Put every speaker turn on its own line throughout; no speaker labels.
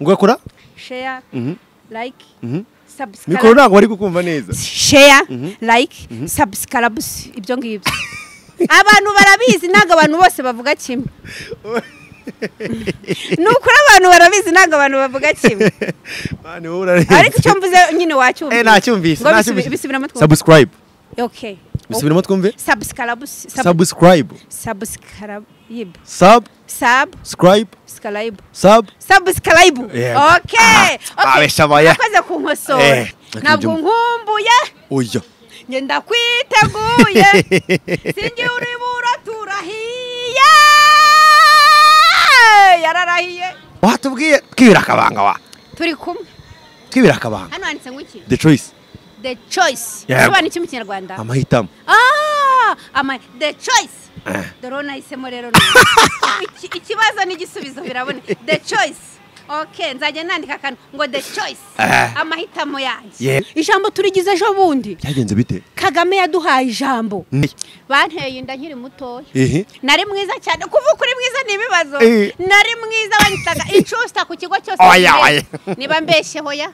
ngakora
share like subscribe
mikoro ntabwo bari kukumva neza
share like subscribe ibyo ngibyo abantu barabizi ntabwo abantu bose bavuga kimwe ni ukuri abantu barabizi ntabwo abantu bavuga kimwe
mani wowe urarenze
ariko icyo mvuze nyine wacyumvise
Eh, nacyumvise
Ngo bisubi-
nacyumvise.
bisubiramo twumve
subscribe
okay
bisubiremo twumve
subscribe sub-
subscribe
subscribe
subscribe
subscribe
sub
subscribe
Yego.
okay okay
babesha abaye
akoze kunkosora
Eh, reka
ntabwo
njye-
nkumbuye
oya
njye ndakwiteguye sinjye uribura turahiye yararahiye
watubwiye twibira akabanga wa
turi kumwe
twibira akabanga
hano handitse ngo iki
the choice
the choice
Yego.
sobanura iki mu kinyarwanda
amahitamo
Ah, ama the choice
Eh.
dore uwo nahisemo rero nawe. Iki- ikibazo n'igisubizo birabone the choice ok nzajya nandika akantu ngo the choice
Eh.
amahitamo yanjye
Yego.
ijambo turigize ejo bundi
byagenze bite
kagame yaduhaye ijambo
Ni-
banteye inda nkiri mutoya
ehe
nari mwiza cyane kuva ukuri mwiza ni ibibazo
Eh.
nari mwiza banyitaga inshusta ku kigo cyose
Oya,
kirera.
oya.
niba mbeshyeho ya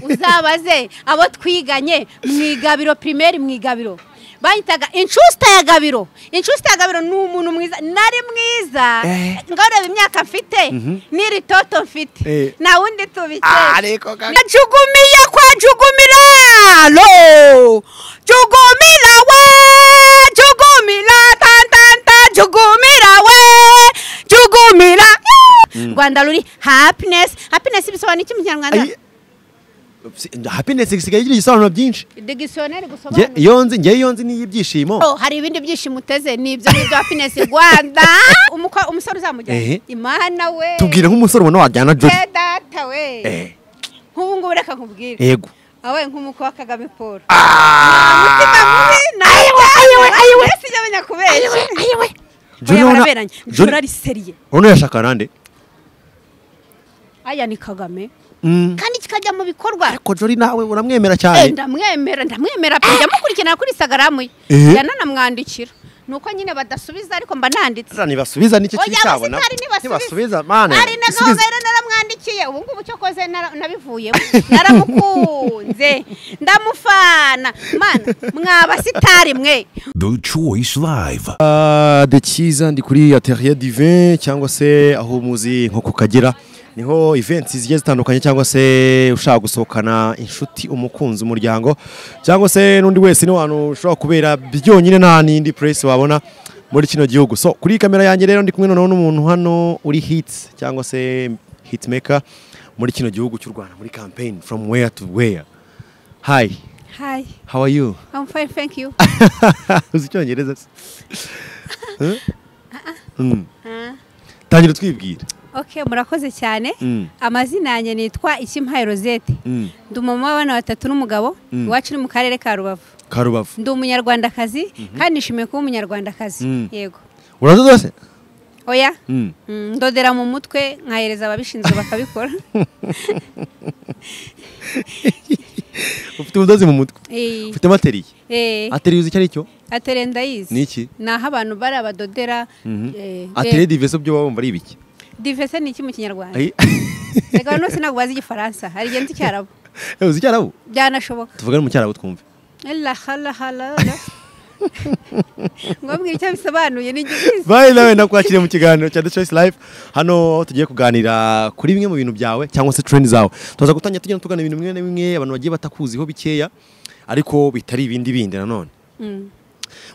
uzabaze abo twiganye mu igabiro pirimeri mu igabiro banyitaga inshusta ya gabiro inshusta ya gabiro ni umuntu mwiza nari mwiza
Eh.
ngarureba imyaka mfite n'iri toto mfite
Eh.
nta wundi tubikesha
ariko kaka
najugumiye kwa jugumiralo jugumira we jugumira tantanta jugumira we jugumira rwanda ruri happiness happiness bisobanura iki mu kinyarwanda
Ayi- happiness isigaye igira ibisobanuro byinshi
digisiyoneri
Nge-
gusobanura
iyo nzi ngewe iyo nzi ni iy'ibyishimo
Oh, hari ibindi byishimo uteze ni ibyo ni ibyo happiness rwanda Umukwa- umusore uzamujyana
Ehe.
imana we
tubwire nk'umusore ubona wajyana jodi
Eh, data we
Eh,
nk'ubu ngubu reka nkubwire
yego
awe nk'umukwe wa kagame paul
Ah!
sinamenya
Joni urabona-
kubeshya
Joni-
jora riseriye
urabona yashakana nande
aya ni kagame
Mm.
kandi kikajya mu bikorwa
ariko jori nawe uramwemera
Eh,
cyane
ndamwemera ndamwemera pe jya mukurikirana kuri instagram ye
Eh.
yananamwandikira ni uko nyine badasubiza ariko mba nanditse
Sasa nibasubiza n'iki kiri
oya
cyabo
abasitari
nibasubiza mane
ari na gahunda rero naramwandikiye ubu ngubu cyo koze nara- nabivuyemo naramukunze ndamufana mana mwa basitari mwe
The Choice Live.
de cyiza ndi kuri ateriye divin cyangwa se aho muzi nko ku kagera niho events zigiye zitandukanye cyangwa se ushaka gusohokana inshuti umukunzi umuryango cyangwa se n'undi wese n'abantu ushobora kubera byonyine nta n'indi press wabona muri kino gihugu so kuri iyi kamera yanjye rero ndi kumwe noneho n'umuntu hano uri hits cyangwa se hitmaker muri kino gihugu cy'u Rwanda muri campaign from where to where hi
hi
how are you
i'm fine thank you
uzi icyongereza se Huh? Mm. tangira utwibwira
Okay, murakoze cyane.
Mm.
Amazina yanjye nitwa Ikimpaye Rosette.
Mm.
Ndi umama w'abana batatu n'umugabo, iwacu ni mu karere ka Rubavu.
karubavu
Ndi umunyarwandakazi kandi nishimiye kuba umunyarwandakazi.
Mm.
Yego.
uradododa se
Oya.
Mm.
Mm, ndodera mu mutwe nkahereza ababishinzwe bakabikora.
ufite ubudozi mu mutwe
Eh,
ufite materiye
eh,
ateriye uzi icyo ari cyo
atere ndayizi.
Ni iki?
Ni aho abantu bari abadodera. eh,
ateriye
eh,
diveso byo baba bumva ari ibiki
Divese ni iki mu kinyarwanda?
Ayi.
Reka abantu bose ntabwo bazi igifaransa. Hari igihe nzi icyarabu.
Eh, uzi icyarabu
Byanashoboka.
tuvugane mu cyarabu twumve
Ella hala hala hala. Ngombwa icyo bisobanuye ni gikizi.
bayi nawe nakwakiriye mu kiganiro cya The Choice Life hano aho tugiye kuganira kuri bimwe mu bintu byawe cyangwa se trend zawe tuza gutangira tugenda tugana ibintu bimwe na bimwe abantu bagiye batakuziho bikeya ariko bitari ibindi bindi nanone
Mm.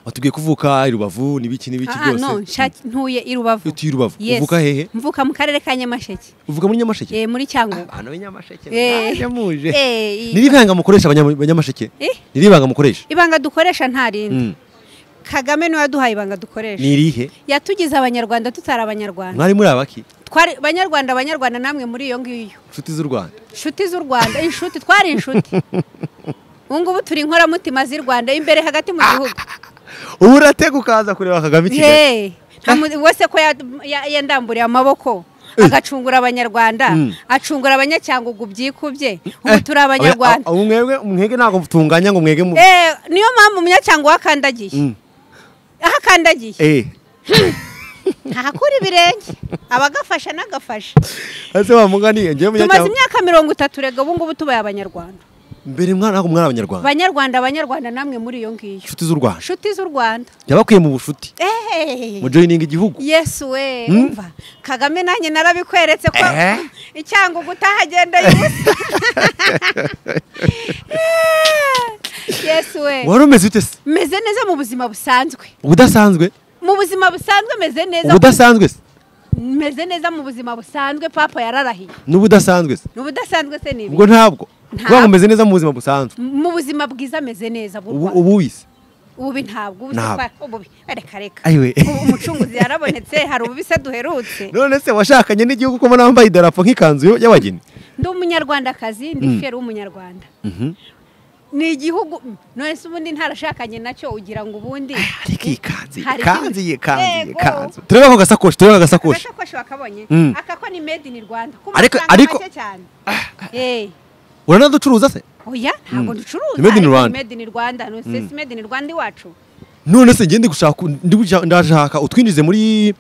watubwiye kuvuka i Rubavu n'ibiki n'ibiki
Ah, ah,
byose
no, nshaki- ntuye i Rubavu.
Utuye i Rubavu.
Yes.
Uvuka hehe?
Mvuka mu karere ka Nyamasheke.
uvuga muri nyamasheke
Eh, muri Cyangugu.
abantu b'inyamasheke
Eh.
naje muje
Eh, i-
niribanga mukoresha abanyama- abanyamasheke
Eh?
niribanga mukoresha
Ibanga dukoresha nta rindi.
Mm.
Kagame niwe waduhaye ibanga dukoresha.
nirihe
Yatugize abanyarwanda tutari abanyarwanda.
mwari muri abaki
Twari abanyarwanda abanyarwanda namwe muri iyo ngiyo.
inshuti z'u Rwanda
Inshuti z'u Rwanda, inshuti twari inshuti. Ubu ngubu turi inkoramutima z'i Rwanda imbere hagati mu gihugu.
ubu uratega ukaza kureba Kagame i Kigali
Hey, nta mu- wese ko ya- ya- yandamburiye amaboko agacungura abanyarwanda
Mm.
acungura abanyacyangugu byikubye ubu turi abanyarwanda
Oya, ubu mwebwe mwege ntabwo mutunganya ngo mwege mu
Eh, niyo mpamvu umunyacyangugu akandagiye
Mm.
aho akandagiye
Eh.
ntahakura ibirenge abagafasha n'agafasha
ese wa mugani ngewe
tumaze
munyacyaha
imyaka mirongo itatu rega ubu ngubu tubaye abanyarwanda
mbere mwana ntabwo mwana abanyarwanda
abanyarwanda abanyarwanda namwe muri iyo ngiyo
inshuti z'u Rwanda
inshuti z'u rwanda
yabakuye mu bushuti
ehehehe
mujoyininga igihugu
yesu we umva kagame nanjye narabikweretse ko
Eh?
icyango gutaha agenda yubusa yesu we
wari umeze ute se
meze neza mu buzima busanzwe
ubudasanzwe
mu buzima busanzwe meze neza
ubudasanzwe se
meze neza mu buzima busanzwe papa yararahiye
n'ubudasanzwe se
ni ubudasanzwe se ni ibi
ubwo ntabwo
Ntabwo.
ubwo umeze neza mu buzima busanzwe
mu buzima bwiza ameze neza bw'u
ubu
Rwanda.
ubu wise
ububi ntabwo ubu
Ntabwo.
sitwa- ububi reka reka
Ayiwe.
Ubu umucunguzi yarabonetse hari ububi se duherutse
none se washakanye n'igihugu ko mbona wambaye idarapo nk'ikanzu y'abageni
ndi umunyarwandakazi ndi fiyeri w'umunyarwanda ni igihugu none se ubundi ntarashakanye nacyo ugira ngo ubundi
ariko iyi kanzu
Hari ikindi- Yego.
turebe ako gasakoshi turebe ako gasakoshi
agasakoshi wakabonye
Mm.
aka ko ni made in rwanda ko
Ariko-
amafaranga
ariko-
make cyane Eh.
uranaducuruza se
oya ntabwo
Mm.
ducuruza
Ni made in
ariko ni
Rwanda.
made in rwanda none se si made in rwanda iwacu
none se ngende gushaka ndi gushaka- ndashaka utwinjize muri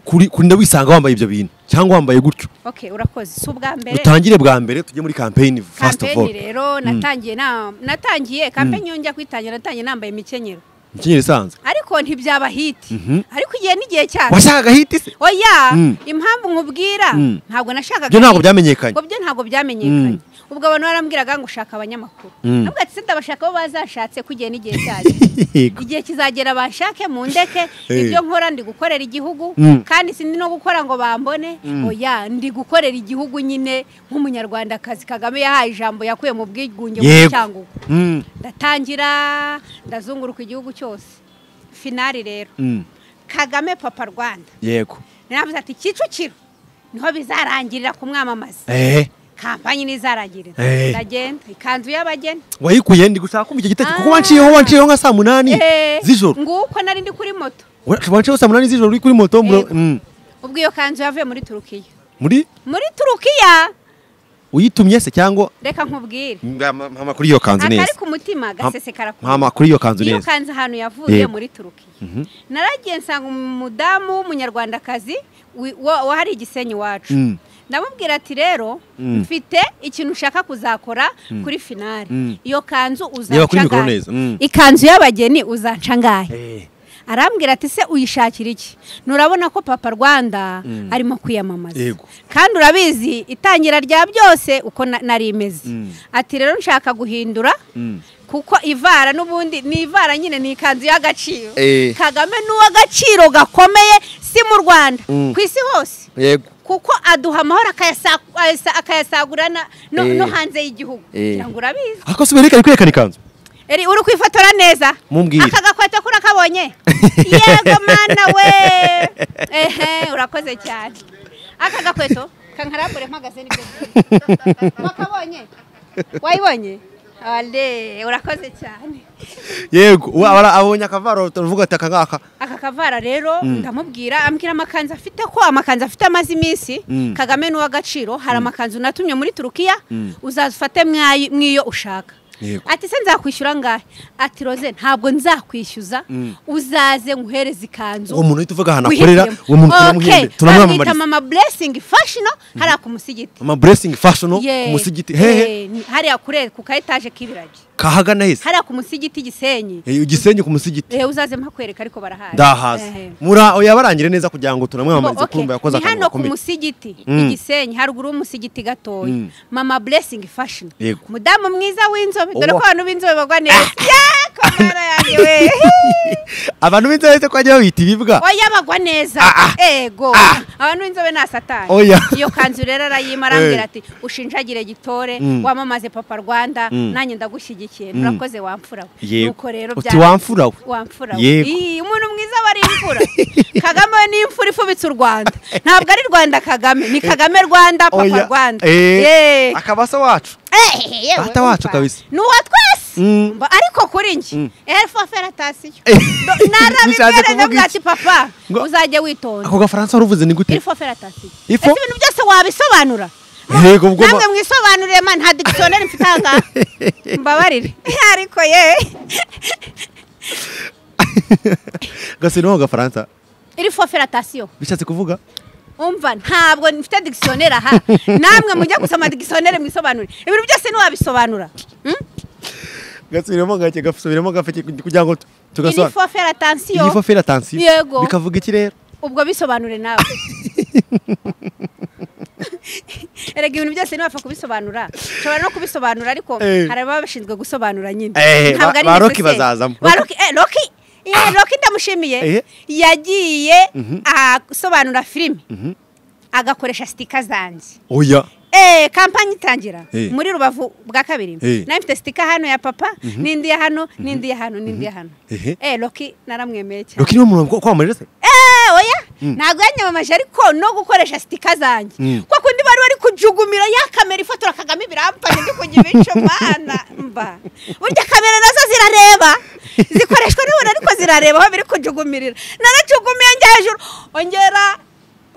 kuri kuri ndawisanga wambaye ibyo bintu cyangwa wambaye gutyo
ok urakoze si ubwa mbere
dutangire bwa mbere tujye muri campaign first of
kampeni
all
rero natangiye na- natangiye kampeni iyo njya kuyitangira natangiye nambaye imikenyero
imikenyero isanzwe
ariko ntibyaba hiti ariko igihe n'igihe cyabo
washakaga hiti se
oya
Mm.
impamvu nkubwira
Mm.
ntabwo nashakaga
ibyo ntabwo
hit.
byamenyekanye
ngo byo ntabwo byamenyekanye ubwo abantu barambwiraga ngo ushaka abanyamakuru
Mm.
ntabwo ati se ndabashaka abo bazashatse ko igihe n'igihe cyacyo
Yego.
igihe kizagera bashake mu ndeke
Eh.
ibyo nkora ndi gukorera igihugu
Mm.
kandi sindi no gukora ngo bambone oya ndi gukorera igihugu nyine nk'umunyarwandakazi kagame yahaye ijambo yakuye mu bwigunge mu
Yego.
cyangugu
Mm,
ndatangira ndazunguruka igihugu cyose finari rero
mm,
kagame papa rwanda
yego
naravuze ati kicukiro niho bizarangirira kumwamamaza
eh
kampanyi nizarangirira
Eh.
ndagenda ikanzu y'abageni
wayikuye ndi gushaka kumva icyo gitekerezo kuko
Ah.
wanciyeho wanciyeho nka saa munani
Eh,
z'ijoro
nguko nari ndi kuri moto
Wa- wanciyeho saa munani z'ijoro uri kuri moto mbro-
Yego.
mm,
ubwo iyo kanzu yavuye muri turukiya
muri
muri turukiya
uyitumye se cyangwa
reka nkubwire
mpama kuri iyo kanzu
akari
neza
ku mutima gasesekara ku
mpama kuri iyo kanzu
iyo
neza
kanzu ahantu yavuye
Yego.
muri turukiya naragiye nsanga umudamu w'umunyarwandakazi wi- wa- wahari igisenyi iwacu
Mm.
ndamubwira ati rero
Mm.
mfite ikintu ushaka kuzakora kuri finale
Mm.
iyo kanzu
Reba kuri
uzanca
mikoro
ngahe
neza, mm.
ikanzu y'abageni uzanca ngahe
Eh,
arambwira ati se uyishakira iki nurabona ko papa rwanda arimo kwiyamamaza
Yego.
kandi urabizi itangira rya byose uko na- nari imeze
Mm.
ati rero nshaka guhindura
mm.
kuko ivara n'ubundi ni ivara nyine ni ikanzu y'agaciro
Eh.
kagame n'uw'agaciro gakomeye si mu rwanda
Mm.
ku isi hose
yego
kuko aduha amahoro akayasa- ayasa- akayasagura na- no
Eh.
no hanze y'igihugu
Eh.
kugira ngo urabizi
ariko si bihari kari kwerekana ikanzu
Eri, uri kwifotora neza
Mumbwire.
aka gakweto ko urakabonye yego mana we ehe urakoze cyane aka gakweto kankarambure mpagaze nibyo byiza. wakabonye wayibonye ale urakoze cyane
yego ubu abara- abonye akavaro turavuga ati aka ngaka
aka kavara rero ndamubwira ambwira amakanzu afite ko amakanzu afite amaze iminsi
Mm.
kagame n'uw'agaciro hari amakanzu natumye muri turukiya uzazifate mwayi- mwiyo ushaka
Yego.
ati se nzakwishyura ngahe ati roze ntabwo nzakwishyuza uzaze nguhereze ikanzu
uwo muntu uhita uvuga ahantu akorera
wihitiremo."
uwo muntu turamuhembe
Okay, bamwita
turamwamamariza
mama blessing fashion hariya ku musigiti
ama blessing fashion
Yeah.
ku musigiti hehe
Eh, ni- hariya kure ku ka etaje k'ibiragi
kahagana hese
hariya ku musigiti gisenyi
Eh, igisenyi ku musigiti
Eh, uzaze mpakwereka ariko barahazi
ndahazi mura yabarangire neza kugira ngo tunamwamamarize
Okay,
kumva yakoze
ni
akantu
hano ku
gakomeye
musigiti
Mm.
igisenyi haruguru y'umusigiti gatoya
Mm.
mama blessing fashion
Yego.
umudamu mwiza w'inzobe dore ko
Owa.
abantu b'inzobe bagwa neza Yeah, ko mwana yanjye we
abantu b'inzobere ko bajya babita ibibwa
oya bagwa neza ego abantu b'inzobe ni asatani
Oya.
iyo kanzu rero arayima arambwira
Eh.
ati ushinjagire gitore
Mm.
wamamaze papa rwanda
Mm.
nanjye ndagushyigikiye nurakoze wamfura we
Yego.
Nuko rero
uti
bya-
wamfura we
wamfura we.
Yego.
Ii, umuntu mwiza aba ari imfura kagame we ni imfura ifubitse u rwanda ntabwo ari rwanda kagame ni kagame rwanda papa
Oya.
rwanda
Eh,
Yee.
akaba se wacu
Eh, yewe,
Data wacu
umva.
kabisa.
ni uwa twese
Mm.
Mba- ariko kuri njye elfa feratasiyo
Eh, bishatse
narabibwere
kuvuga
nabwo
iki?
ati papa
Ngo-
uzajya witonda
ako gafaransa waruvuze ni gute
elfa feratasiyo ese
Ifo?
ibintu byose wabisobanura
yego ubwo
namwe mwisobanurire man nta digisoneri mfite aha ngaha mbabarire ariko ye
gasino gafaransa
iri foferatasiyo
bishatse kuvuga
umva ntabwo mfite digisiyoneri aha namwe mujya gusoma digisiyoneri mwisobanure ibintu byose ntiwabisobanura
gasubiremo gake gasubiremo gafite kugira ngo
iri
tugasobanure
foferatasiyo
iyi fofera tansiyo
Yego.
bikavuga iki rero
ubwo bisobanure nawe erega ibintu byose ntiwapfa kubisobanura ushobora no kubisobanura ariko
Eh.
hari ababa bashinzwe gusobanura nyine
Eh,
Ntabwo
ba-
ari
ba
njye
Rocky
seseme.
bazazamo.
Ba Rocky- eh, Rocky eh, Rocky
Eh.
ndamushimiye yagiye asobanura filime agakoresha sitika zanjye
oya
Eh, kampani itangira
Eh.
muri rubavu bwa kabiri
Eh.
nawe mfite sitika hano ya papa n'indi ya hano n'indi ya hano n'indi ya hano
Ehe.
eh Rocky naramwemeye cyane
roki niwe muntu kwamamaje se
Eh, oya ntabwo yanyamamaje ariko no gukoresha sitika zanjye
Mm.
kwa kundi bari bari kujugumira ya kamera ifotora kagame ibiramfashe ndi kujya ibico mwana mba burya kamera nazo zirareba zikoreshwa n'umuntu ariko zirareba aho biri kujugumirira narajugumiye njya hejuru ongera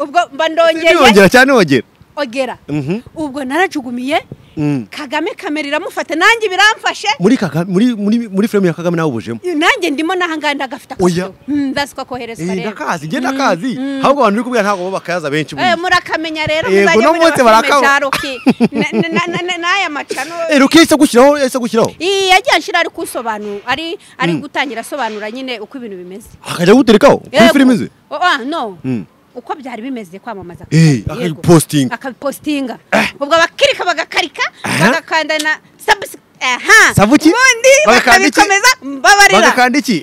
ubwo mba ndongeye
ntiwongera cyane wongera
ogera
Mhm.
ubwo narajugumiye
Mm.
kagame kamera iramufata nanjye biramfashe
muri kaka muri muri muri filime ya kagame nawe ubujemo
nanjye ndimo nahangana ndagafite
Oya.
akadodo. Mm, ndazi ko akoherezwa
Eh,
rero
ndakazi njye ndakazi ahubwo abantu bari kubwira ntabwo bo bakayaza benshi
Eh,
buriya
murakamenya rero
Yego,
muzajya
no
mureba
munsi
filime
barakaba-
za Rocky. Na- na- na- na- na- n'aya macano
Eh, roki yahise agushyiraho yahise agushyiraho
iyi yagiye anshyira ari kusobanura ari ari gutangira asobanura nyine uko ibintu bimeze
akajya guterekaho kuri
Yego.
filime ze
Oh, ah, no
Mm.
uko byari bimeze kwamamaza
Eh,
Yego.
akabipostinga.
akabipostinga ubwo abakirika bagakarika
Aha.
bagakanda na subs- aha.
Sabuki?
ubundi
Bagakanda iki?
bakabikomeza mbabarira
bagakanda iki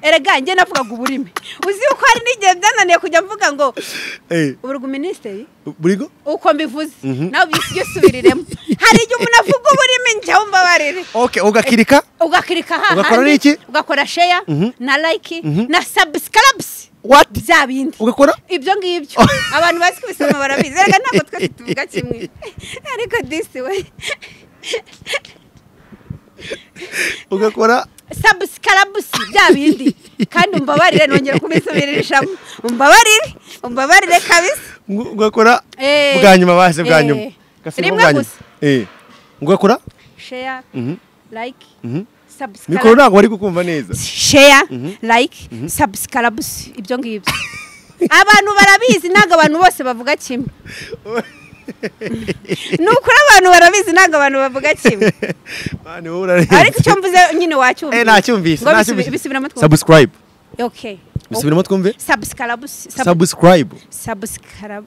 erega njye navugaga uburimi uzi yuko hari n'igihe byananiye kujya mvuga ngo
Eh,
uburwa minisitiri
burigo
uko mbivuze nawe ubise usubiriremo hari igihe umuntu avuga ururimi njya wumbabarire
okay ugakirika
ugakirika hahandi
Ugakora n'iki?
ugakora sheya na like na subscribes
what
bya bindi
ugakora
ibyo ngibyo abantu bazi kubisoma barabizi reka ntabwo twese tuvuga kimwe ariko disi we
ugakora
subscribes bya bindi kandi umbabarire nongera kubisubiririshamo umbabarire umbabarire kabisa
ngo- ugakora
Eh.
bwa nyuma bahise bwa
Eh.
nyuma Gasubiremo
Rimwe
bwa nyuma.
gusa.
Eh, ugakora
sheya like
mikoro
subscribe
ntabwo bari kukumva neza
share like subscribe ibyo ngibyo abantu barabizi ntabwo abantu bose bavuga kimwe ni ukuri abantu barabizi ntabwo abantu bavuga kimwe
Mani wowe urarenze.
ariko icyo mvuze nyine wacyumvise
Eh, nacyumvise
Ngo bisubi-
nacyumvise.
bisubiramo twumve
subscribe
okay
bisubiremo twumve
subscribe sub-
subscribe
subscribe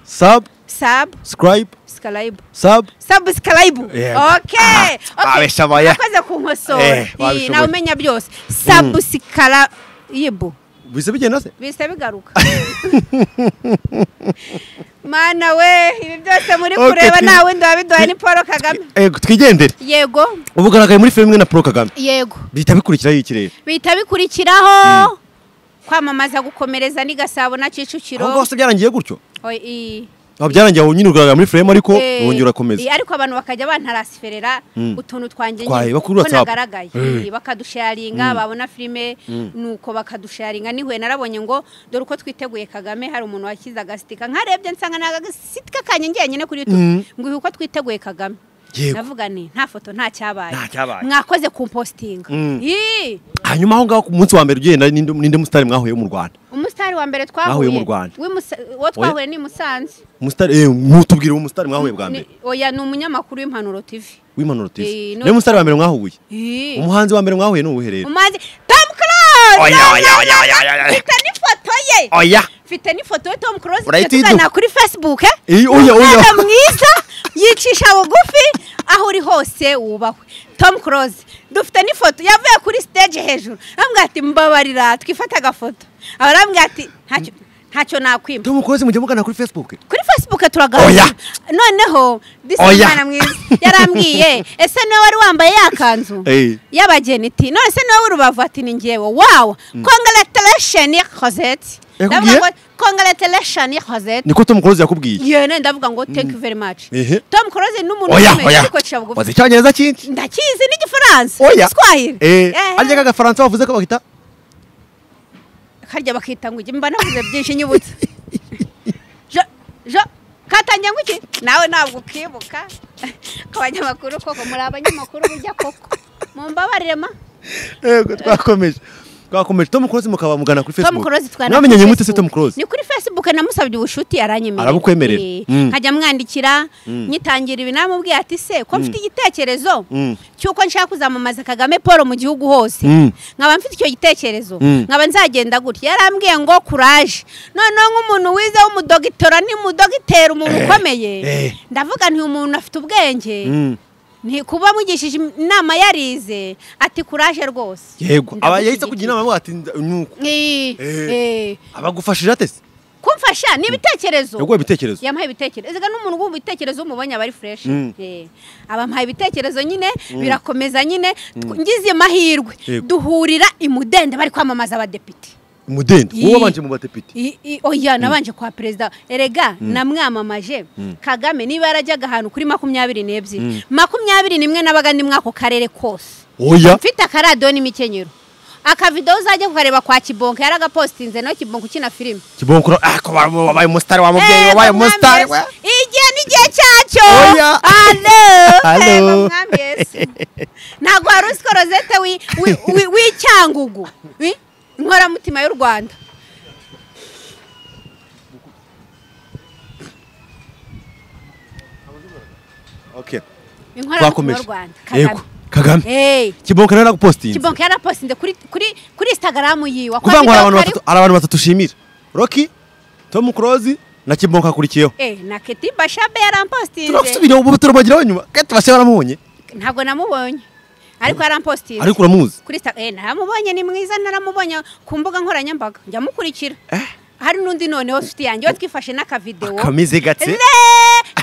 subscribe
subscribe
sub
subscribe
Yego.
okay
Ah,
okay
babishoboye.
akoze ku nkosora
Eh, babishoboye.
Iyi, nawe umenya byose subscribe
bise bigenda se
bise bigaruka mana we ibi byose muri
Okay,
kureba
twi-
nta wundi wabiduhaye ni paul kagame
Eh, twigendere
yego
ubu ugaragaye muri filime na paul kagame
yego
bihita bikurikiraho ikirere
bihita bikurikiraho kwamamaza gukomereza ni gasabo na kicukiro
aho ngaho se byarangiye gutyo
Oy, i-
aho byarangiye aho nyine ugaragara muri filime ariko
eh,
wongera urakomeza
i- ariko abantu bakajya bantarasiferera
Mm.
utuntu twanjye
Twaye,
nyine
bakuri
ko
WhatsApp.
nagaragaye Eh, bakadusharinga babona filime nuko bakadusharinga nihuye narabonye ngo dore uko twiteguye kagame hari umuntu washyize agasika nkarebye nsanga ni agasitika kanjye ngiye nyine kuri youtube ngo uyu uko twiteguye kagame
Yego.
navuga ni nta foto nta cyabaye
Nta cyabaye.
mwakoze kumpositinga Ii,
hanyuma aho ngaho ku munsi wa mbere ugenda ninde ninde musitari mwahuye mu rwanda
umusitari wa mbere
Mwahuye
twahuye
mu Rwanda.
w'imusa- uwo twahuye ni i musanze
umusitari eh ntutubwire uwo musitari mwahuye bwa mbere
Ni- oya ni umunyamakuru w'impanuro tv
w'impanuro tv
Eh, no-
niwe musitari wa mbere mwahuye
Ii.
umuhanzi wa mbere mwahuye ni uwuhe rero
umaze tom close
Oya,
Na,
oya,
na,
oya,
na,
oya,
na.
oya, oya.
mfite n'ifoto ye
oya
mfite n'ifoto ya tom close tujya
Urayita
tuganira
iduha.
kuri facebook eh?
Eh, oya, oya.
Umwana mwiza yicisha bugufi aho uri hose wubahwe tom close dufite n'ifoto yavuye kuri stage hejuru arambwira ati mbabarira twifate agafoto aba arambwira ati ntacyo ntacyo nakwima
tom close mujya mugana kuri facebook
kuri facebook turaganira
Oya.
noneho
Oya.
disimana mwiza yarambwiye ese niwe wari wambaye ya kanzu
Eh.
y'abageni iti none se niwe w'urubavu ati ni ngewe wawa congratulation cosette
Yakubwiye?
congratulation cosette
niko tom close yakubwiye
yene ndavuga ngo thank you very much
Ehe.
tom close ni umuntu
oya
ukomeye
oya
ariko acisha bugufi
wazi icyongereza cyinshi
ndakizi n'igifaransa
oya
igiswahili
eh
Eh,
arya k'agafaransa wavuze ko bahita
karya bakita ngo ujye mba navuze byinshi nyibutse jo jo katangiye ngo iki nawe ntabwo ukibuka ku banyamakuru koko muri abanyamakuru burya koko mumbabarire ma
yego twakomeje twakomeje tom close mukabamugana kuri
Tom
facebook
Close twana
mwamenye
kuri
nyimute se tom
Facebook.
close
Ni kuri Facebook namusabye ubushuti aranyemerera.
Arabukwemerera.
Eh,
Mm.
Nkajya mwandikira nyitangira ibi namubwiye ati se ko mfite igitekerezo
Mm.
cyuko nshaka kuzamamaza Kagame Paul mu gihugu hose.
Mm.
Nkaba mfite icyo gitekerezo.
Mm.
Nkaba nzagenda gutya. Yarambwiye ngo courage. Noneho nk'umuntu wize w'umudogitora ni mudogitera umuntu
eh.
ukomeye. Ndavuga nti umuntu afite ubwenge.
Mm.
ntikuba mugishije inama yarize ati kuraje rwose
yego
Ndagushyigikiye.
aba yahise kugira inama avuga ati nda- nuko
Eh,
Eh.
eh.
abagufashije atese
kumfasha ni ibitekerezo
yaguha ibitekerezo
yampaye ibitekerezo ega n'umuntu wumva ibitekerezo umubonye aba ari fureshi
Mm.
Eh, abampaye ibitekerezo nyine birakomeza nyine tw- ngize amahirwe
Yego.
duhurira i mudende bari kwamamaza abadepite
umudende
Ii.
wowe wabanje mu badepite
I- i- oya nabanje kwa perezida erega namwamamaje kagame niba yarajyaga ahantu kuri makumyabiri n'ebyiri makumyabiri n'imwe n'abaga ndi muri ako karere kose
oya
mfite akaradiyo n'imikenyero akavidewo uzajya kukareba kwa kibonka yaragapositinze nawe kibonka ukina filime
kibongoro ako wabaye umusitari wa mubyeyi
Ego,
wabaye
Mwami
umusitari
Yesu. igihe n'igihe cyacyo
Oya.
Alo.
Alo.
Ego, Mwami Yesu. ntabwo wari uziko rozete wi- wi- wi- w'icyangugu Wi- inkoramutima y'u rwanda
okay
inkoramutima y'u
twakomeje
rwanda
yego
kagame
kagame
Hey,
kibongoro yaragupositinze
kibonka yarapositinze kuri kuri kuri instagram yiwe
kuvuga ngo hari abantu
Akwabidewo
batatu hari abantu batatu ushimira roki tom close na kibongoro akurikiyeho
Eh, na Keti Bashabe yarampositinze
turasubira ubu turabageraho nyuma kati bashya baramubonye
ntabwo namubonye ariko yarampositinze
ariko uramuzi
kuri sta eh naramubonye ni mwiza naramubonye ku mbuga nkoranyambaga njya mukurikira hari n'undi noneho nshuti yanjye we twifashe n'akavidewo
kamize gatse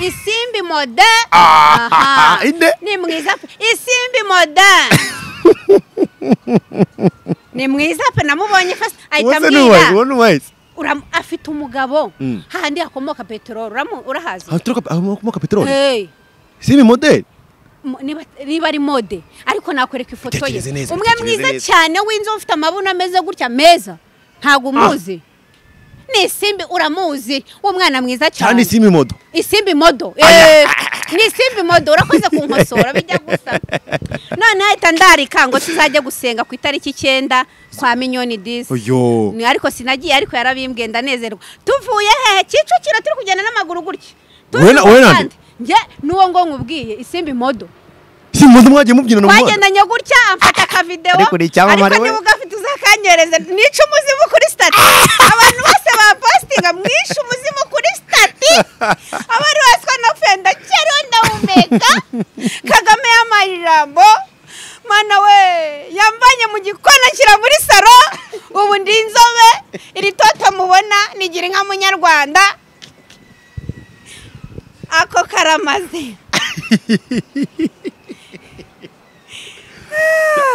ne isimbi mode
Ah,
Aha.
ine.
ni mwiza pe isimbi mode ni mwiza pe namubonye fasi ahita
wose n'uwazi
ambwira
wowe n'uwazi
Uram- afite umugabo
Mm.
hahandi hakomoka peteroli uramu- urahazi
akomoka peteroli
Eh.
sibi modeli
Mu- niba niba ari mode ariko nakwereka ifoto ye
Bitekereze neza,
umwe
bitekereze
mwiza
neza.
cyane w'inzobe ufite amabuno ameze gutya meza ntabwo umuzi ni isimbi uramuzi w'umwana mwiza
cyane
cyane
sibi modo
isimbi modo Eh, ni isimbi modo urakoze kunkosora bijya gusa none ahita ndarika ngo tuzajya gusenga ku itariki icyenda kwa minyoni disi
oyo
ni ariko sinagiye ariko yarabimbwiye ndanezerwa tuvuye hehe kicukiro turi kugenda n'amaguru gutya Turi
Wena-
mu
wena nde?
Bugande. njye n'uwo ngo nkubwiye isimbi modo
sibi modo mwagiye mubyina no muhanda
twagendanye gutya amfata akavidewo
Ariko ni icyamamare
ariko
we.
niba ugafite uzakanyereza mwice umuzimu kuri stati abantu bose bapositinga mwishe umuzimu kuri stati aba ari wese ko napfuye ndacyariho ndahumeka kagame yampaye ijambo mana we yamvanye mu gikona nshyira muri saro ubu ndi inzobe iri toto mubona nigira inka munyarwanda ako karamaze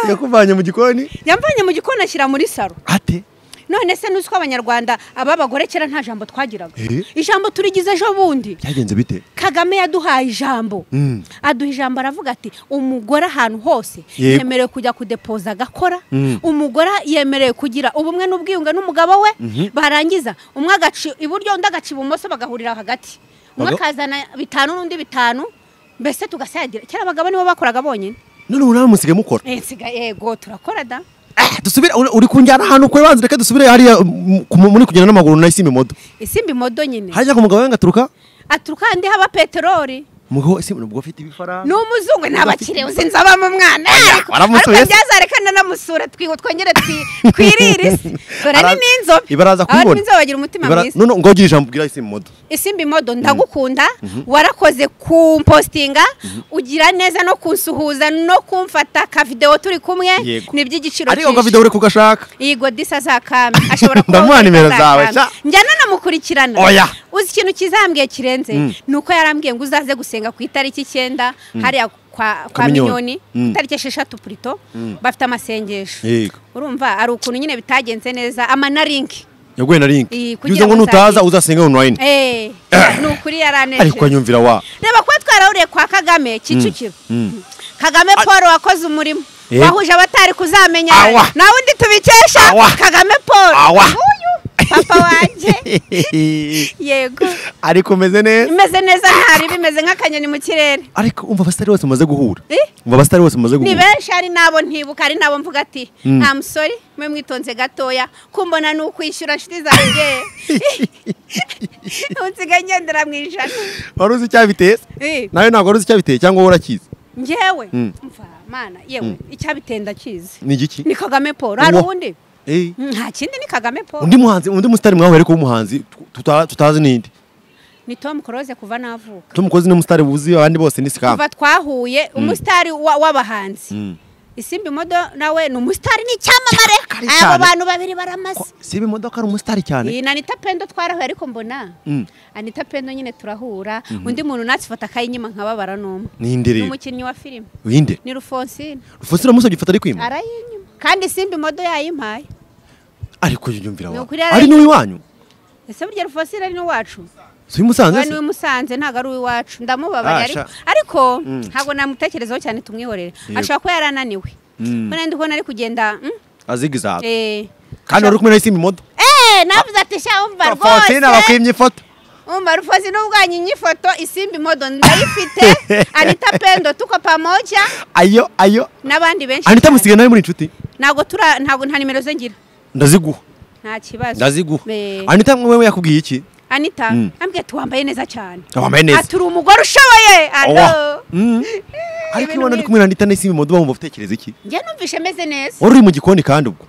yakuvanye mu gikoni
yamvanye mu gikona ashyira muri saro
ate
none se nuzi ko abanyarwanda aba bagore kera nta jambo twagiraga
Eh?
ijambo turigize ejo bundi
byagenze bite
kagame yaduhaye ijambo
Mm.
aduha ijambo aravuga ati umugore ahantu hose
Yego.
yemerewe kujya kudepoza agakora
Mm.
umugore yemerewe kugira ubumwe n'ubwiyunge n'umugabo we barangiza umwe agaca iburyo undi agaca ibumoso bagahurira hagati umwe
Baga-
akazana bitanu n'undi bitanu mbese tugasagira kera abagabo nibo bakoraga bonyine
none ubu nawe musigaye mukora
Eh, nsiga- yego turakora da
dusubire uri- uri kunjyana ahantu kure banza reka dusubire hariya mm, ku- muri kugenda n'amaguru na sibi modo
isimbi modo nyine
hajya ku mugabo we ngaturuka
aturuka handi haba peteroli
umugabo sibi nubwo afite ibifaranga
ni umuzungu nta bakire uzi nzabamo umwana ariko
waramusuye se?
byazareka nanamusura twiho twongere twi- twirire isi dore ni
Ara-
n'inzobe
ibaraza
Abari
kumubona.
b'inzobe bagira umutima
Ibara-
mwiza
none ngo ugira ijambo ubwira sibi modo
isimbi modo ndagukunda warakoze kumpositinga ugira neza no kunsuhuza no kumfata akavidewo turi kumwe
Yego.
ni iby'igiciro
ariko
cyinshi.
akavido uri kugashaka
Yego disi azakame ashobora kuba
Ndamuha
wese
nimero zawe,
azakame.
sha.
njya nanamukurikirana
Oya.
uzi ikintu kizambwiye kirenze
Mm.
ni uko yarambwiye ngo uzaze gusenga ku itariki icyenda hariya kwa, kwa
Minyoni.
minyoni
Mm.
itariki esheshatu purito bafite amasengesho
yego
urumva ari ukuntu nyine bitagenze neza amanarinki
yaguye na link
Iyi, kugira
yuze ngo
ngo
nutaza
uzagire.
uzasenge online
Eh, ni ukuri
ariko
yaranejeje
anyumvira wa
reba kuba twarahuriye kwa kagame kicukiro
Mm.
kagame paul wakoze umurimo
Yego.
wahuje abatari kuzamenya
Awa.
nawe undi tubikesha
Awa.
kagame paul
Awa.
Nguyu. papa wanjye yego
ariko umeze neza
imeze neza hari bimeze nk'akanyoni mu kirere
ariko umva abasitari bose bamaze guhura
Eh?
umva abasitari bose bamaze
ni
guhura
benshi hari n'abo ntibuka hari n'abo mvuga ati nta musore mwe mwitonze gatoya kumbona ni ukwishyura inshuti zanjye unsigaye ngendera mu ijana
wari uzi icyabiteye
Eh,
nawe ntabwo wari uzi icyabiteye cyangwa wowe urakizi
ngewe
Mm.
mva mana yewe icyabitenda kizi
ni igiki
ni kagame paul hari
Uwo.
uwundi
Eh,
nta kindi ni kagame paul
undi muhanzi undi musitari mwahuye ariko w'umuhanzi tu- tuta- tutazi n'indi
ni tom close kuva navuka
tumukozi ni umusitari wuzi abandi bose ni sikamba
kuva twahuye umusitari wa- w'abahanzi
Mm.
isimbi modo nawe ni umusitari ni icyamamare
Kari
abo
cyane.
bantu babiri baramasa
Ko- si ibi modoka ari umusitari cyane
iyi na anita pendo twarahuye ariko mbona
Mm.
anita pendo nyine turahura undi muntu natsifata akayinyima nkababara n'umwe
ninde
ni
rero
umukinnyi wa filime
winde
ni rufonsine
rufosira musa gifata ari kwima
arayinyima kandi simbi modo yayimpaye
ariko yumvira
Ni
wa
ukuri
ari n'uwiwanyu
ese burya rufonsine ari n'uwacu
si umusanze
we
se
niwe musanze ntabwo ari uw'iwacu ndamubabara
Ah,
ariko
sha.
ariko
Mm.
ntabwo namutekerezaho cyane tumwihorere
Yego.
ashobora kuba yarananiwe
Mm.
nandi kubona ari kugenda mm,
azigizaga
eh,
kandi wari uri kumwe na isimbi modo
Eh, navuze ati sha umva
fonsine
rwose
abakwimye ifoto
umva rufozi n'ubwanyu ifoto isimbi modo ndayifite anita pendo tuko pamoja
ayo ayo
n'abandi benshi
anita
cyane.
musigaye nawe muri inshuti
ntabwo tura ntabwo nta nimero ze ngira
ndaziguha
nta kibazo
ndaziguha
Eh,
anita wewe yakubwiye iki
anita
Mm.
ambwiye ati wambaye neza cyane
wambaye neza.
ati uri umugore ushoboye alo
Owa. Mm. ariko iyo
ibintu
uri
bibi.
kumwe na anita n'isimbi modo bamwumva utekereza iki
njye numvishe meze neza
wari uri mu gikoni kandi ubwo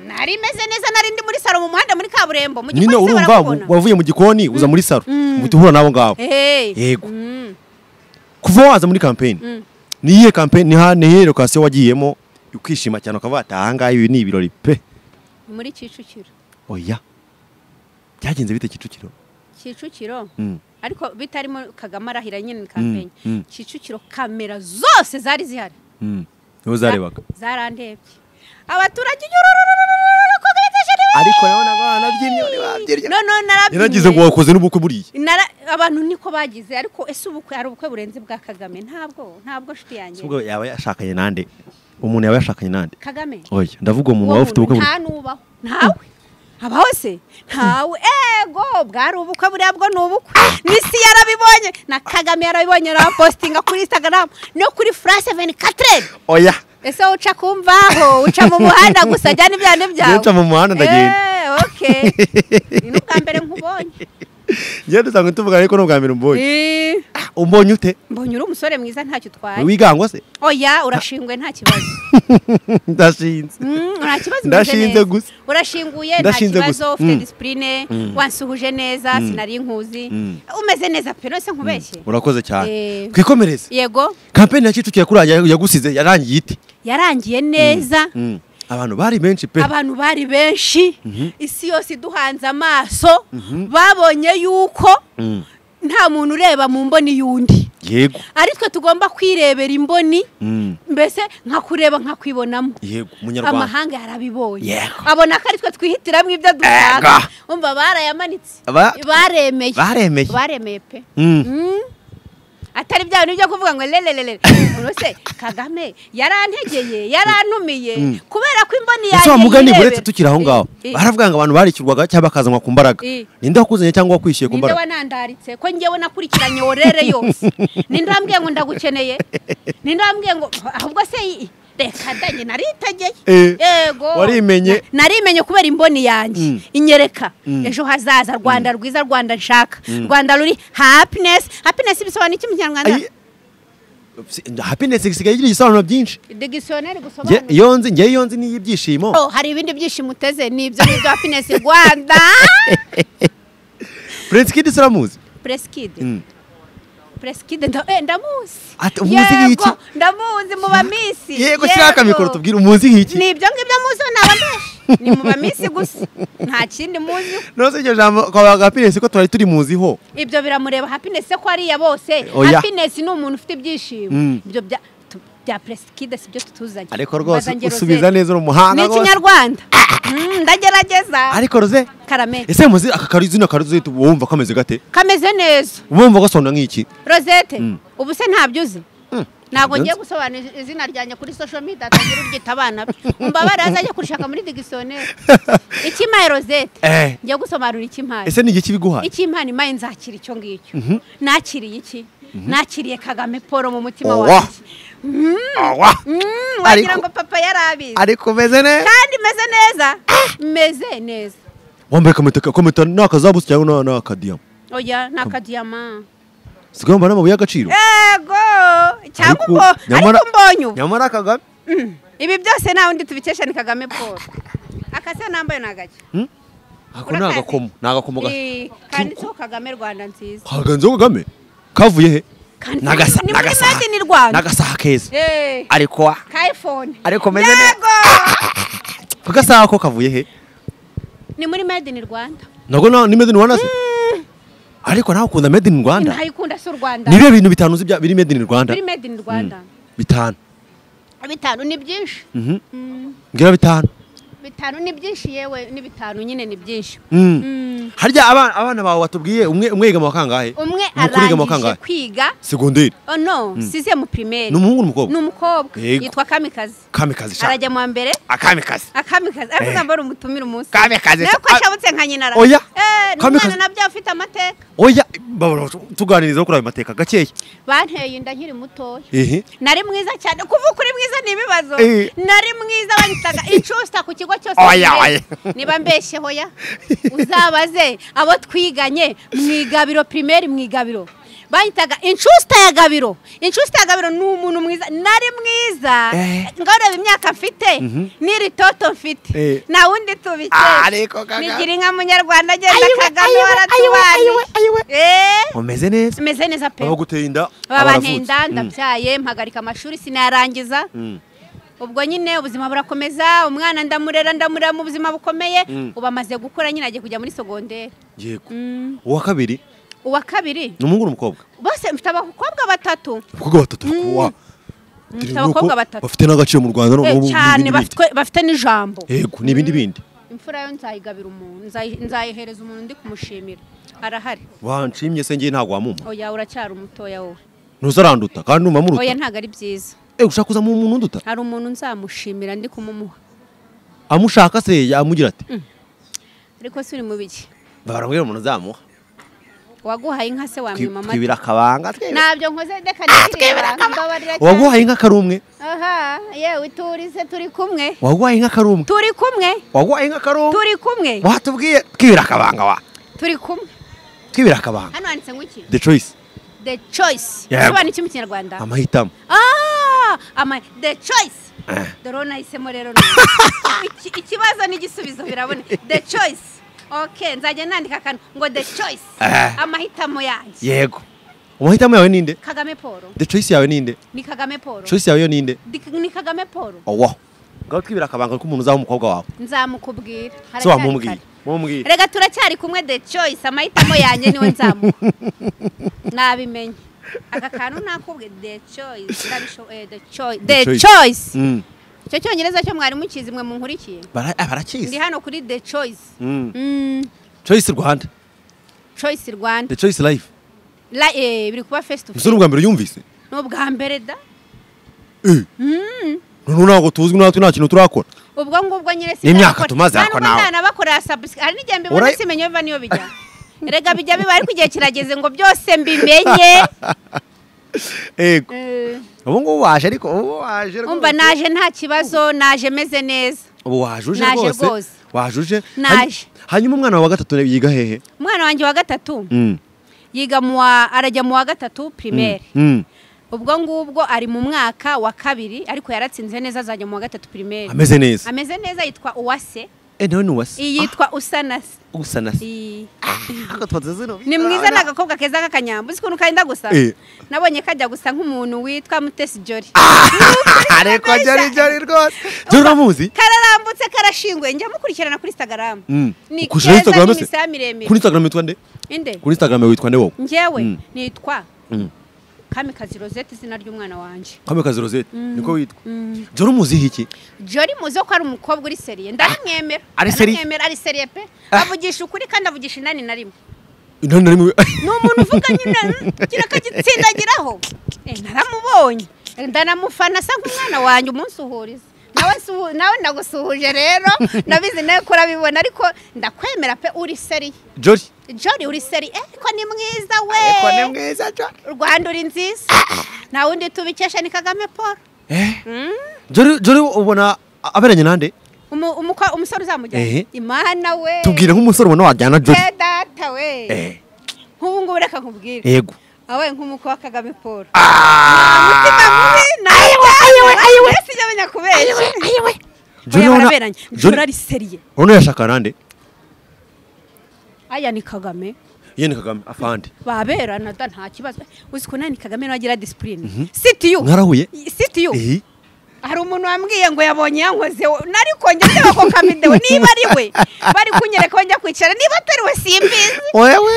nari meze neza nari ndi muri salo mu muhanda muri kaburimbo mu
nyine
gipolisi
urumva
barakubona
wavuye mu gikoni uza muri saro
Mm.
uhita uhura n'abo ngabo
Eh,
Yego.
mm,
kuva waza muri kampeni
mm.
ni iyihe kampeni ni ha- ni iyihe lokasiyo wagiyemo ukishima cyane ukavuga ati aha ngaha ibi ni ibirori pe
muri kicukiro
oya byagenze bite kicukiro
kicukiro
Mm.
ariko bitarimo kagame arahira nyine ni kampeni
mm.
kicukiro kamera zose zari zihari
Mm. niho zarebaga
zarandebye abaturage ururururururu ko bejeje
ariko nabona abana by'imyonyo
no no narabyinnye
yaragize ngo wakoze n'ubukwe buriya
Nara- abantu niko bagize ariko ese ubukwe hari ubukwe burenze bwa kagame ntabwo ntabwo nshuti yanjye
ubwo yaba yashakanye nande umuntu yaba yashakanye nande
kagame
oya ndavuga umuntu
uwo
waba ufite
muntu
ubukwe buriya
nta nubaho ntawe abaho se ntawe ego bwari ubukwe buriya bwo ni ubukwe n'isi yarabibonye na kagame yarabibonye arapostinga kuri instagram no kuri france 24
oya
ese wowe uca kumvaho uca mu muhanda gusa jyana ibyana byawe
Njye nca mu muhanda ndagenda.
Eh, okay ni n'ubwa mbere nkubonye
njyewe dusanga tuvuga ariko ni ubwa mbere umbonye
Eh,
umbonye ute
mbonye uri umusore mwiza ntacyo utwaye
wigangwa se
oya urashingwe nta kibazo
ndashinze
Mm, nta kibazo umeze
Ndashinze
neza.
gusa.
urashinguye nta
Ndashinze
kibazo
gusa.
ufite
Mm.
disipurine
Mm.
wansuhuje neza sinari nkuzi
Mm.
umeze neza pe nose nkubeshye
urakoze cyane
Eh.
twikomereze
yego
kampeni ya kicukiro yakurangiye yagusize yarangiye ite
yarangiye neza
Mm. abantu bari benshi pe
abantu bari benshi isi yose iduhanze amaso babonye yuko
Mm.
nta muntu ureba mu mboni y'undi
yego
ari twe tugomba kwirebera imboni
Mm.
mbese nkakureba nkakwibonamo
yego umunyarwanda
amahanga yarabibonye
Yego.
abona ko ari twe twihitiramo ibyo dushaka
Yego.
umva barayamanitse
Aba-
baremeye
baremeye.
baremeye pe
Mm.
Mm. atari bya bintu byo kuvuga ngo lelelele urose kagame yarantegeye yarantumiye kubera ko imboni yanjye
ese wa mugani
yirebera.
buretse tukiri aho ngaho
Eh, eh,
baravuga ngo abantu barikirwaga cyangwa bakazanwa ku mbaraga
Eh.
ninde wakuzanye cyangwa wakwishyuye ku
ninde
mbaraga
wanandaritse ko ngewe nakurikiranye orere yose ninde wambwiye ngo ndagukeneye ninde wambwiye ngo ahubwo se i- reka dange naritegeye
Eh,
yego
warimenye.
Na- narimenye kubera imboni yanjye
Mm.
inyereka ejo hazaza rwanda rwiza rwanda nshaka rwanda ruri happiness happiness bisobanura iki mu kinyarwanda
Ayi- happiness isigaye igira igisobanuro byinshi
digisiyoneri
Njye-
gusobanura
iyo nzi ngewe iyo nzi niyo ibyishimo
Oh, hari ibindi byishimo uteze ni ibyo ngibyo happiness rwanda
prince kid siramuzi Mm.
presikide presikide ndamuzi
Ati, umuzi nk'iki?
Yego, ndamuzi mu bamisi
yego shaka mikoro tubwire umuzi nk'iki
ni ibyo ngibyo muzi naba menshi ni mu bamisi gusa nta kindi muzi
nose iryo jambo kwa happiness ko twari turi muziho
ibyo biramureba happiness se ko ariya bose
Oya.
happiness ni umuntu ufite ibyishimo
Mm.
ibyo bya tu- bya presikide si byo tutuzanye
ariko rwose
Mbaza ngero
usubiza
zero.
neza uri umuhanga
ni
rwose.
ikinyarwanda Mm, ndagerageza
ariko roze
karameli
ese muzi aka karizina karuzi wumva kameze gate
kameze neza
wumva gasona nk'iki
rosette ubu se ntabyo uzi ntabwo ngiye gusobanura izina ryanjye kuri social media atagira uryita abana be mbabare azajya kurishaka muri digisoneri ikimpaye rozete
Eh.
ngiye gusobanura ikimpaye
ese ni igihe kibiguhaye
ikimpana imaye nzakira icyo ngicyo nakiriye iki nakiriye kagame paul mu mutima
Owa.
wanjye
awa
Mm, wagira
Ariko-
ngo papa yarabizi
ariko umeze neza
kandi meze neza meze neza
wambaye kometa kometa ni akazabusi cyangwa ni akadiyama
oya ni akadiyama
sigaye wambaye n'amabuye y'agaciro
ego cyangwa
Ariko-
umbo
nyamara-
ariko mbonye ubu
nyamara kagame
Mm. ibi byose nta wundi tubikesha ni kagame paul akasa nambaye ni agake
ako ni agakomo ni agakomo ga-
Eh, kanditseho kagame rwanda nziza
haganzeho kagame kavuye he
Kandi-
Ni agasa- ni
ni muri
agasaha.
made in rwanda
n'agasaha keza
Eh,
ariko
ka iphone
ariko meze neza
yego
ku gasaha ko kavuye he
ni muri made in rwanda
ntabwo nta- ni made in rwanda se ariko nawe ukunda made in rwanda
ntayikunda si u rwanda
ni ibihe bintu bitanu uzi bya- biri made in rwanda
muri made in rwanda
bitanu
bitanu ni byinshi
Mhm.
Mm,
mbwira bitanu
bitanu ni byinshi yewe ni bitanu nyine ni byinshi
Mm.
Mm.
harya abana abana bawe watubwiye umwe umwe yiga mu wa kangahe
umwe
Umukuru yiga mu wa kangahe
arangije kwiga
segonderi
oh no size mu primaire
ni umuhungu n'umukobwa
ni umukobwa
Yego.
yitwa kamikazi
kamikazi sha
arajya mu wa mbere
akamikazi
akamikazi ariko
Eh.
nzamba ari umutumire umunsi
Kamikazi.
nawe ko
Ah.
ashabutse nka nyinara
Oya.
eh ni
Kamikazi.
umwana nabyo ufite amateka
oya babura tuganiriza kuri ayo mateka gakeya
banteye inda nkiri mutoya
ehe
nari mwiza cyane kuvuka uri mwiza ni ibibazo
Eh.
nari mwiza banyitaga incusta ku kigo cyose
Oya,
nibe-
oya.
niba mbeshyeho ya uzabaze abo twiganye mu igabiro primaire mu igabiro banyitaga incusta ya gabiro incusta ya gabiro ni umuntu mwiza nari mwiza
Eh.
ngareba imyaka mfite n'iri toto mfite
Eh.
nta wundi
Ah, ariko
tubikesha
Kagame.
nigira inka munyarwanda agenda kagame
ayiwe, ayiwe.
waratubanye Eh,
umeze neza
meze neza pe
baba guteye inda aba
baba
aravutse.
ntenda
Mm.
ndabyaye mpagarika amashuri sinayarangiza
Mm.
ubwo nyine ubuzima burakomeza umwana ndamurera ndamurera mu buzima bukomeye
Mm.
ubu amaze gukura nyine agiye kujya muri sogonderi
yego
Mm.
uwa kabiri
uwa kabiri
ni umuhungu n'umukobwa
bose mfite abakobwa batatu
abakobwa batatu
Mm.
kuwa
Mm, abakobwa batatu.
bafite n'agaciro mu rwanda
Eh,
noneho ubu
cyane
n'ibindi bindi.
bafitwe- bafite n'ijambo
yego ni ibindi bindi
imfura yo nzayigabira umuntu nzayi- nzayihereza umuntu ndi kumushimira arahari
wanshimye se ngiye ntabwo wamumpa
oya uracyari umutoya wowe
ntuzaranduta kandi numamuruta
oya ntabwo ari byiza
Eh, ushaka kuzamo umuntu unduta
hari umuntu nzamushimira ndi kumumuha
amushaka se yamugira ati
ariko si uri mu biki
barambwira umuntu uzamuha
waguhaye inka se
Twi-
wamwima amata
twibira akabanga twibe-
ntabyo nkoze reka nireba mbabarira cyane
waguhaye inka karumwe
aha yewe turise turi kumwe
waguhaye inka karumwe
turi kumwe
waguhaye inka karumwe
turi kumwe
watubwiye twibira akabanga wa
turi kumwe
twibira akabanga
hano handitse ngo iki
the choice
the choice
Yego.
sobanura iki mu kinyarwanda
amahitamo
ah ama the choice
Eh.
dore uwo nahisemo rero none. Iki- ikibazo n'igisubizo biraboneka the choice ok nzajya nandika akantu ngo the choice
Eh.
amahitamo yanjye
yego amahitamo yawe ninde
kagame paul
the choice yawe ninde
ni kagame paul
choice yawe yo ninde
Di- ni kagame paul
owa ngaho twibira akabanga ko umuntu uzaha umukobwa wawe
nzamukubwira
se
Haracyari
wamumubwira
kare.
mumubwire
rega turacyari kumwe the choice amahitamo yanjye niwe nzamuha nabimenye aka kantu nakubwe the choice ndabisho- eh, the choice the
choice.
choice
Mm.
icyo cyongereza cyo mwarimu kizi mwe munkurikiye
Bara- ah,
ndi
barakizi
hano kuri the choice
Mm.
Mm,
choice rwanda
choice
the
rwanda
choice life
La- eh, biri kuba face to face
umusore ubwa mbere yumvise
ni ubwa mbere da
noneho ntabwo tuzwi natwe nta kintu turakora
ubwo ngubwo nyine si
N'imyaka tumaze ako nawe.
nanabakorera subscribe hari n'igihe mbibona
Ura-
simenye biva niyo bijya rega bijya biba ariko igihe kirageze ngo byose mbimenye
yego
Eh,
ubu ngubu waje ariko ubu waje rwose.
umva naje nta kibazo naje meze neza
ubu wajuje
Naje
rwose
rwose.
wajuje
Naje.
Hanyu- hanyuma umwana wawe wa gatatu yiga hehe
umwana wanjye wa gatatu
Mm,
yiga mu wa arajya mu wa gatatu primaire
mm.
ubwo ngubwo ari mu mwaka wa kabiri ariko yaratsinze neza azajya mu wa gatatu primaire
ameze neza
ameze neza yitwa uwase
eh nawe ni uwase
iyi yitwa usanasi
Ah, usa na se
Iyi.
ntabwo twazize no
ni mwiza ni agakobwa keza k'akanyambu uzi ukuntu kenda gusa
Eh.
nabonye kajya gusa nk'umuntu witwa mutesi jori
ariko jari jari rwose jari uramuzi
kararambutse karashinguye njya mukurikirana kuri instagram
Mm.
ni
Ukujiraho
keza
Instagram
ni
se?
imisaya
kuri
miremire
instagram witwa nde
inde
kuri instagram witwa nde wowe
njyewe
Mm.
nitwa
Mm.
kamikazi rosette izina ry'umwana wanjye
kamikazi rosette niko witwa
Mm.
jari umuziho iki
Jori muzo ko ari umukobwa uri seriye ndamwemera
Ari seriye?
Ndamwemera, ari seriye pe avugisha ukuri kandi avugisha inani na rimwe
intani na rimwe
ni umuntu uvuga nyine mm, kino akagitsindagiraho Eh, naramubonye ndanamufana asa nk'umwana wanjye umunsi uhuriza nawe nsuhu- nawe nagusuhuje rero nabizi nawe kurabibona ariko ndakwemera pe uri seri
jori
jori uri seri ariko ni mwiza we
eko ni mwiza jori
rwanda uri nziza nta wundi tubikesha ni kagame paul
jori jori ubona aberanye nande
Umu- umukwa- umusore uzamujyana
Ehe.
imana we
tubwire nk'umusore ubona wajyana jori
Eh, data we
Eh,
nk'ubu ngubu reka nkubwire
yego
awe nk'umukwe wa kagame paul
Ah!
sinamenya kubeshya
Jori
Oya,
urabona-
baraberanye
Jori-
jora ari seriye
urabona yashaka nande
aya ni kagame
yeni kagame afande
baberana da nta kibazo uzi ko nani kagame nawe agira disipurine sitiyu
mwarahuye
sitiyu
Eh,
hari umuntu wambwiye ngo yabonye yankoze nari kongera ndeba ko kamidewe niba ari we bari kunyereka ko njya kwicara niba atari we simbizi
wewe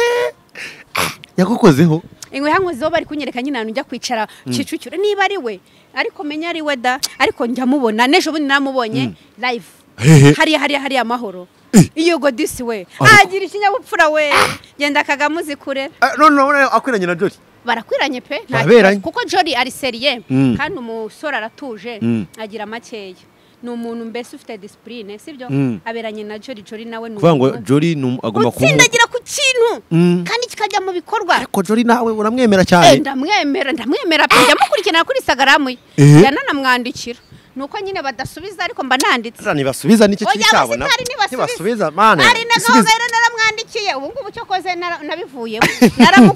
Ah, yagukozeho
ingwe yankozeho bari kunyereka nyine ahantu njya kwicara kicukiro niba ari we ariko menya ari we da ariko njya mubona n'ejo bundi namubonye live
Hehe.
hariya hariya hariya amahoro iyo godisi we
Ariko-
agira ikinyabupfura we genda kagame uzi kure
Ah, none urabona akwiranye na jori
barakwiranye pe nta
Baberanye.
kibazo. kuko jori ari seriye
Mm.
kandi umusore aratuje
Mm.
agira makeya ni umuntu mbese ufite disipurine sibyo
Mm.
aberanye na jori jori nawe ni
kuvuga ngo
umuntu
jori ni um- agomba kuba
utsindagira ku kintu
Mm.
kandi kikajya mu bikorwa
ariko jori nawe uramwemera
Eh,
cyane
ndamwemera ndamwemera pe njya mukurikirana kuri instagram ye
Eh.
yananamwandikira ni uko nyine badasubiza ariko mba nanditse
Sasa nibasubiza nicyo kiri
Oya,
cyabo
aba sitari
nibasubiza mane
ari na gahunda rero naramwandikiye ubu ngubu cyo koze nara- nabivuyemo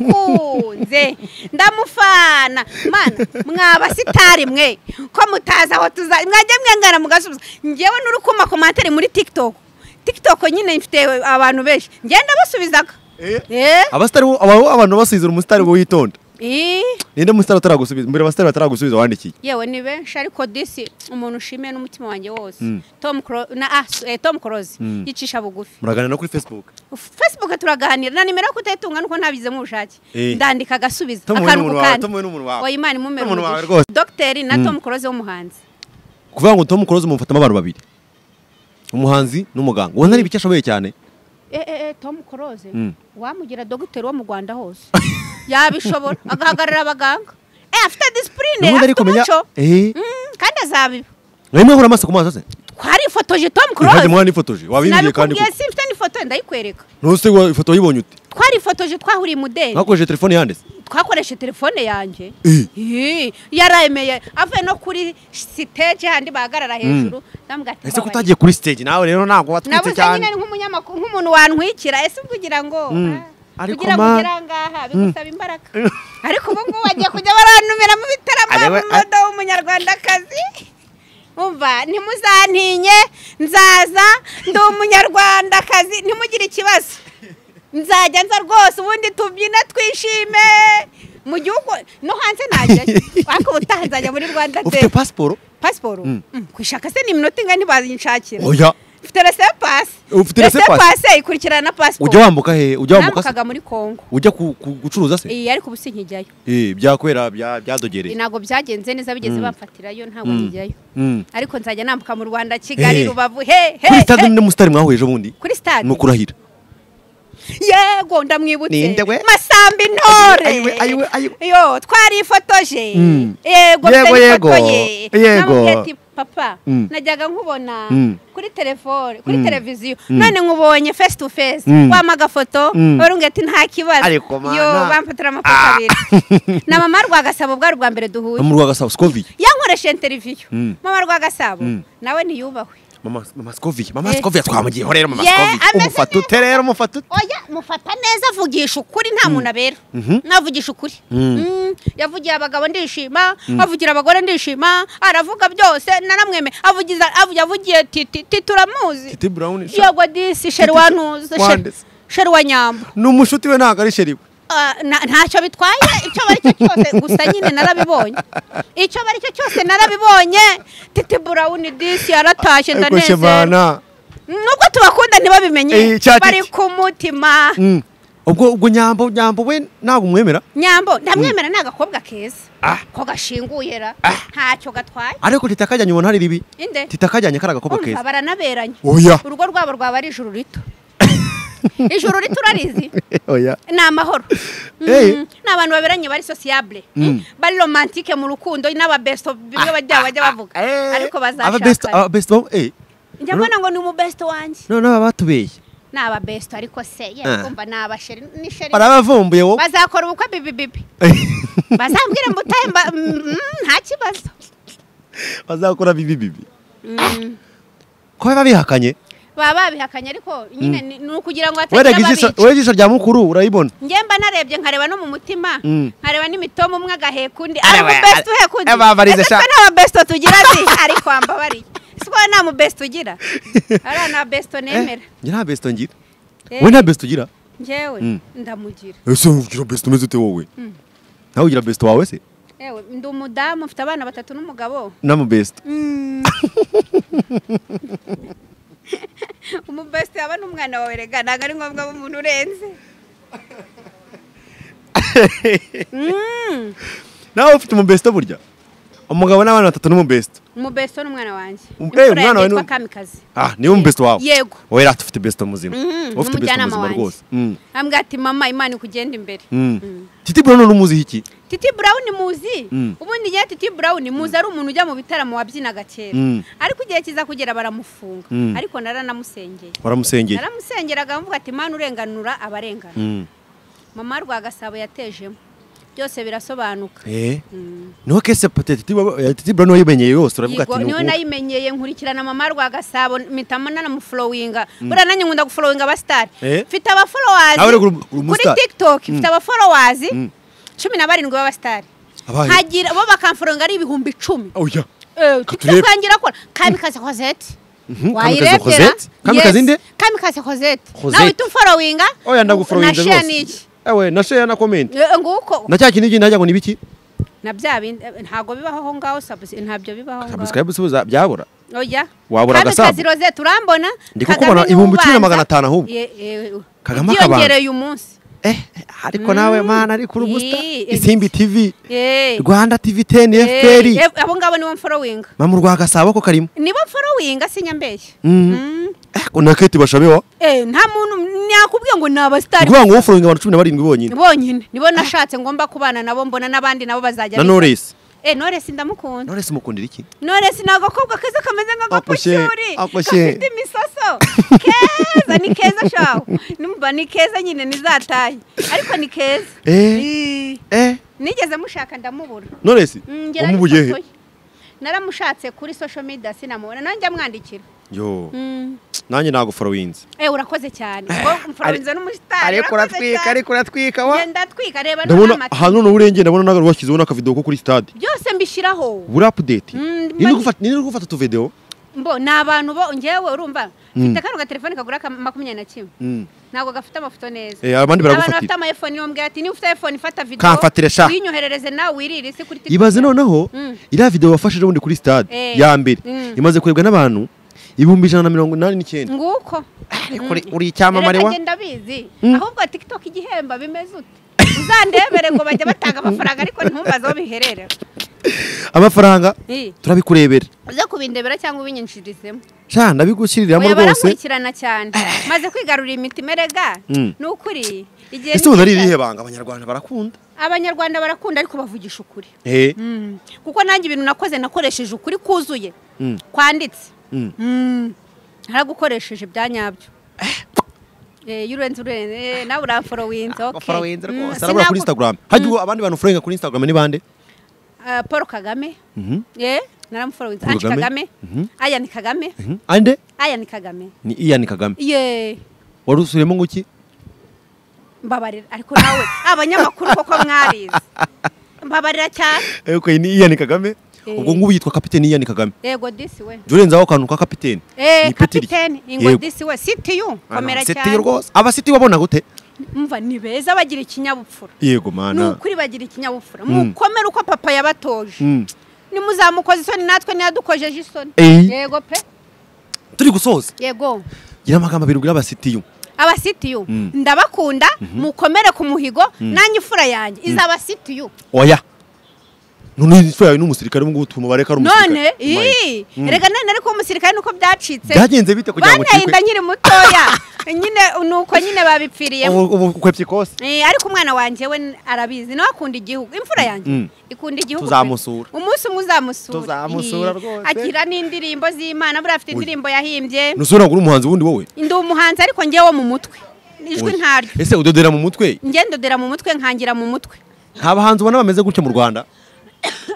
naramukunze ndamufana mana mwaba sitari mwe ko mutazi aho tuza mwajya mwengana mugasubiza ngewe n'uri kuma komantere muri tiktok tiktok nyine mfite abantu benshi ngenda basubizaga
Eh.
Eh?
abasitari abo abantu basizira umusitari wo witonda
Ih.
ninde musitari ataragusubiza mbere abasitari bataragusubiza wandikiye
yewe ni benshi ariko disi umuntu ushimiye n'umutima wanjye wose
Mm.
tom Cro- na ah, s- eh, tom close
Mm.
yicisha bugufi
muraganira no kuri facebook
facebook turaganira na nimero yo kutayitunga nuko ntabize mu bushake
Eh.
ndandika agasubiza
Tom we n'umuntu
akantu ku
wawe,
kandi
Tom we n'umuntu wawe.
oya imana imumere
Tom ni umuntu wawe
umugisha.
rwose.
dogiteri na
Mm.
tom close w'umuhanzi
kuvuga ngo tom close mumufatamo abantu babiri umuhanzi n'umuganga ubona ari ibiki ashoboye cyane
eh, eh, eh, tom close
Mm.
wamugira dogiteri wo mu rwanda hose yabishobora agahagarara abaganga eh, afite disipurine
ubundi
afite
ariko menya
umuco
eh
Mm, kandi azabiba
nawe mwahura amaso ku maso se
twarifotoje tom
kandi
close
mwanifotoje wabimbwiye kandi
sinabikubwiye simfite n'ifoto ndayikwereka
ntuse ifoto wayibonya ute
twarifotoje twahuriye i mudeli
mwakoresheje telefone yanditse
twakoresheje telefone yanjye
Eh.
Ih, yaremeye avuye no kuri siteje handi bahagarara hejuru ndamubwira ati
ese ko
"Mbabarira."
utagiye kuri stage nawe rero ntabwo watwitse
nabuze nyine
cyane
ni nk'umunyamakuru nk'umuntu wantwikira ese ubwo ugira ngo
Mm.
ah,
Ariko
kugira ngo
ma-
ugere aha ngaha bigusaba imbaraga ariko ubu ngubu bagiye kujya baranumira mu bitaramo
Ari we-
modo w'umunyarwandakazi umva ntimuzantinye nzaza ndi umunyarwandakazi ntimugire ikibazo nzajya nza rwose ubundi tubyina twishime mu gihugu no hanze najyayo ariko ubutaha nzajya muri rwanda
ufite
day
pasiporo
pasiporo
Mm.
Mm, kwishaka se ni iminota ingahe ntibazishakira
oya
ufite rese pasi
Ufite rese pasi?
ikurikirana na pasiporo
ujya wambuka he ujya wambuka se
namukaga muri kongo
ujya ku- ku- gucuruza se
iyi ariko ubu sinkijyayo
eh byakwera bya- byadogereye
ntabwo byagenze neza bigeze bamfatirayo ntabwo
Mm.
nkijyayo
Mm.
ariko nzajya nambuka mu rwanda kigali
Eh.
rubavu he he
kuri stade
he.
ninde musitari mwahuye ejo bundi
kuri stade
ni ukurahira
yego ndamwibutse
Ninde we?
masambi ntore
Ayiwe, ayiwe, ayiwe.
yo twarifotoje
Mm. Yego,
yego mfite
yego.
n'ifoto ye.
Yego.
Namubwiye ati, papa
Mm.
najyaga nkubona
Mm.
kuri telefone kuri
Mm.
televiziyo
Mm.
none nkubonye face to face
Mm.
wampa agafoto
Mm.
warunga ati nta kibazo
Ariko mana.
yo bamfatira amafoto abiri na mama rwagasabo bwari ubwa mbere duhuye
mu rwagasabo skoviye
yankoresheje interiviyu
Mm.
mama rwagasabo
Mm.
nawe ntiyubahwe
mama mama skoviye mama
Eh.
skoviye twamugiyeho rero mama
Yeah,
skoviye
ameze
umufata
neza.
ute rero umufata ute
oya mufata neza avugisha ukuri nta muntu abera navugisha ukuri
Mm.
Mm, yavugiye abagabo ndishima avugira abagore ndishima aravuga byose naramweme avugiza avu- yavugiye titi titi turamuzi
titi brown sha-
yego disi sheri
Titi-
wanuze sheri-
Wanditse.
sheri wa nyamba
ni umushuti we ntabwo ari sheri we
Ah, na- ntacyo bitwaye icyo bari cyo cyose gusa nyine narabibonye icyo bari cyo cyose narabibonye titi burawuni disi yaratashye
ariko
ndanezerwa
shemana
nubwo tubakunda ntibabimenye
Eh, cya Titi.
bari ku mutima
Mm. ubwo ubwo nyambo nyambo we ntabwo umwemera
nyambo ndamwemera ni agakobwa keza
Ah.
ko gashinguye ra ntacyo gatwaye
ariko tita kajyanye ubona hari ribi
inde
tita kajyanye kari agakobwa
umva
keza
baranaberanye
oya
urugo rwabo rwaba ari ijuru rito ijoro riturarizi
oya
ni amahoro
Eh.
Mhm. ni abantu baberanye bari sociable Mm. bari romantike mu rukundo n'ababesto bimwe bajya bajya bavuga ariko bazashakana
bazashakana
njya mbona ngo ni umubesto wanjye
noneho abatubeye
ni ababesto ariko se ye
Ah.
kumva ni abasheri ni sheri
barabavumbuye wowe
bazakora ubukwe bibibibi bazambwira ngo utahe mba- mm, nta kibazo
bazakora bibi bibi ko biba bihakanye
baba babihakanye ariko nyine ni- ni ukugira ngo
werega
hatagira
ijisho
ababica
wowe ijisho rya mukuru urayibona
njye mba narebye nkareba no mu mutima
Mm.
nkareba n'imitomo umwe agaheka undi
Ara
ari
we-
umubesiti uheka undi
ara- ababarize
ese
sha-
twe nta mabesito tugira zi ariko wambabariye si ko nta mubesiti ugira ariya nta besito nemera
njye nta besito ngira
Eh.
wowe nta besito ugira
njyewe
Mm.
ndamugira
ese ugira besito umeze ute wowe nawe ugira besito wawe se
yewe ndi umudamu mfite abana batatu n'umugabo
n'amabesito
umubesiti yaba n'umwana wawe rega ntabwo ari ngombwa ko umuntu urenze Mm.
nawe ufite umubesito burya umugabo n'abana batatu n'umubesito
umubesito ni umwana wanjye
Um-
imfura
eh,
yanjye
umwana wawe
yitwa
ni-
kamikazi
ah niwe umubesito wawe
Yego.
wowe rero ufite besito muzima
Mhm,
wowe ufite besito
n'umujyanama
muzima
wanjye.
rwose Mm,
ambwira ati mama imana ikugenda imbere
mm. titi bro none umuziho iki
titi burawuni muzi
Mm.
ubundi igihe titi burawuni muzi ari umuntu ujya mu bitaramo wabyinaga kera
Mm.
ariko igihe kiza kugera baramufunga
Mm.
ariko naramusengereye
waramusengeye
naramusengeraga mvuga ati imana urenganura abarengana
Mm.
mama rwa gasabo yatejemo byose birasobanuka
eh niho kese pate titi bro eh, Titi Bro niwe yimenyeye yose uravuga
Yego,
ati ni
niwe
uwo.
nayimenyeye nkurikirana mama rwa gasabo mpitamo nanamufurowinga buriya nanjye nkunda gufurowinga abasitari
Eh?
mfite abaforowazi
Nawe uri gu- uri
kuri
umustar.
tikitoki mfite abaforowazi
Mm.
cumi na barindwi b'abasitari
Abahe?
nkagira bo bakamfuronga ari ibihumbi icumi
oya
Eh,
Katurebe.
tiktok yanjye irakora kamikazi hozeti
Mhm, Kamikaze Cosette? Kamikaze nde?
kamikazi hozeti
Cosette.
nawe uhita umforowinga
oya ndaguforowinze
nashare
rwose
n'iki
ewe nashare na comment
Eh, nguko
na cya kintu iki najya ngo ni biki
na bya bindi eh, ntabwo bibaho aho ngaho sabusi ntabyo bibaho aho ngaho
subscribe subuza byabura
oya
Wabura Gasabo?
kamikazi rosette urambona
Ndi kukubona
niwe
ibihumbi cumi na
ubanza.
magana atanu ahubwo.
Ye- eh,
Kagame
byongereye umunsi
eh ariko nawe mana ari kuri
Ii,
ubusta
eh,
isimbi tv
Eh,
rwanda tv 10
eh,
fpr
eh, abo ngabo nibo mforowinga
mamu rwa gasabo ko karimo
nibo mforowinga sinyambeshye Mm.
eh ko naketi bashabewa
Eh, nta muntu nakubwiye ngo ni abasitari
kuvuga ngo woforinga abantu 17 bonyine
bonyine nibo nashatse ngomba kubana nabo mbona n'abandi nabo bazajya
na Knowless
eh Knowless ndamukunda
Knowless mukundira iki
Knowless ni agakobwa keza kameze nk'agapushuri
Ako she.
gafite imisoso keza ni keza shaho numva ni keza nyine nizataye ariko ni keza
eh
Ii,
eh
nigeze mushaka ndamubura
Knowless
Mm, ngera ariko
umubuye he
atoye. naramushatse kuri social media sinamubona nanjye amwandikira
yo
Mm.
nanjye naguforowinze
eh urakoze cyane ngo mfaranze n'umusitari
ariko uratwika ariko uratwika wa
genda twika reba
ndabona
n'amata.
ahantu n'uburengere ndabona nagaru washyizeho n'akavideo ko kuri stade
byose mbishyiraho
buri update
Mm,
ni
mba-
gufata ni gufata tu video
mbo ni abantu bo ngewe urumva
Mm.
mfite kano gatelefone kagura ka makumyabiri na kimwe ntabwo gafite amafoto neza
Eh, abandi baragufatira.
bafite amafone niyo mbwira ati niba ufite iPhone ifata video
Kamfatire sha.
uyinyoherereze nawe wirire isi kuri
ibaze noneho
Mm.
iriya video wafashije ubundi kuri stade
Eh.
ya mbere
Mm.
imaze kurebwa n'abantu ibihumbi ijana na mirongo inani n'icyenda
nguko
uri icyamamare wa
ngenda bizi
Mm.
ahubwo tiktok igihemba bimeze ute uzandebere ngo bajye batanga amafaranga ariko ntumbaze aho bihererera
amafaranga
Ii.
turabikurebera
uze kubindebera cyangwa ubinyinshirizemo
sha ndabigushyiriramo
oya
rwose
barankurikirana cyane maze kwigarurira imitima erega
Mm.
ni ukuri igihe
ese
ni
ubu ari
cyiza.
irihe banga abanyarwanda barakunda
abanyarwanda barakunda ariko bavugisha ukuri
eh
Mm. kuko nanjye ibintu nakoze nakoresheje ukuri kuzuye
Mm.
kwanditse
Mm.
Mm. naragukoresheje ibya nyabyo Eh, iyo urenze urenze eh, nawe uramforowinze
baforowinze rwose arabura kuri instagram hajya ubu abandi bantu uforinga kuri instagram ni bande
paul kagame
Mhm.
Eh, naramuforowinze
Paul
ange
Kagame.
kagame
Mhm.
aya ni kagame
Mhm. ande
aya ni kagame
ni iyani kagame
ye
wari usubiyemo ngo iki
mbabarira ariko nawe abanyamakuru koko mwarize mbabarira cyane
Eko ni iyani kagame
Eh.
ubwo ngubu yitwa kapiteni iyani kagame
yego disi we
jya urenzaho akantu ka kapiteni
Eh,
Ni ipeti rye.
kapitene ingo
Yego.
disi we sitiyu
Ah,
komera
seti
cyane
rwose abasiti wabona gute
umva ni beza bagira ikinyabupfura
yego
ni
mana
ukuri bagira ikinyabupfura
Mm.
mukomere uko papa yabatoje
Mm.
nimuzamukoze isoni natwe ntiyadukojeje isoni
Eh.
yego pe
turi gusoza
yego
gira amagambo abiri ubwira abasitiyu
abasitiyu
Mm.
ndabakunda mukomere ku muhigo nanjye ifura yanjye izabasitiyu
oya none imfura yawe n'umusirikare ubu ngubu tuma bareka ari
none
umusirikare
ii rega none ariko umusirikare nuko byacitse
byagenze bite kugira ngo
banteye inda nkiri mutoya nyine nuko nyine babipfiriye
ubu ubu ukwepye kose
Eh, ariko umwana wanjye we arabizi nawe akunda igihugu imfura yanjye
Mm.
ikunda igihugu
Tuzamusura.
pe. umunsi umwe uzamusura
Tuzamusura
Eh,
rwose.
agira n'indirimbo z'imana buriya
Oya.
afite indirimbo yahimbye
nusubira ngo uri umuhanzi wundi wowe
ndi umuhanzi ariko ngewe mu mutwe ijwi
Oya.
ntaryo
ese udodera mu mutwe
ngendodera mu mutwe nkangira mu mutwe
nta bahanzi ubona bameze gutya mu rwanda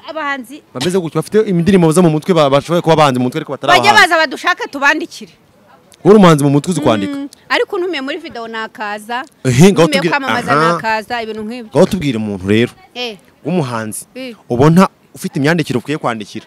abahanzi
bameze gutya bafite indirimbo baza mu mutwe ba- bashoboye kuba abahanzi mu mutwe ariko batari
bajye
abahanzi
baza badushaka tubandikire
uri umuhanzi mu mutwe uzi kwandika
Mm, ariko ntumiye muri video nakaza
Ehe, ngaho tubwire-
ntumiye kwamamaza
Aha.
nakaza ibintu nk'ibyo
ngaho tubwire umuntu rero
eh
w'umuhanzi
Eh.
ubona ufite imyandikire ukwiye kwandikira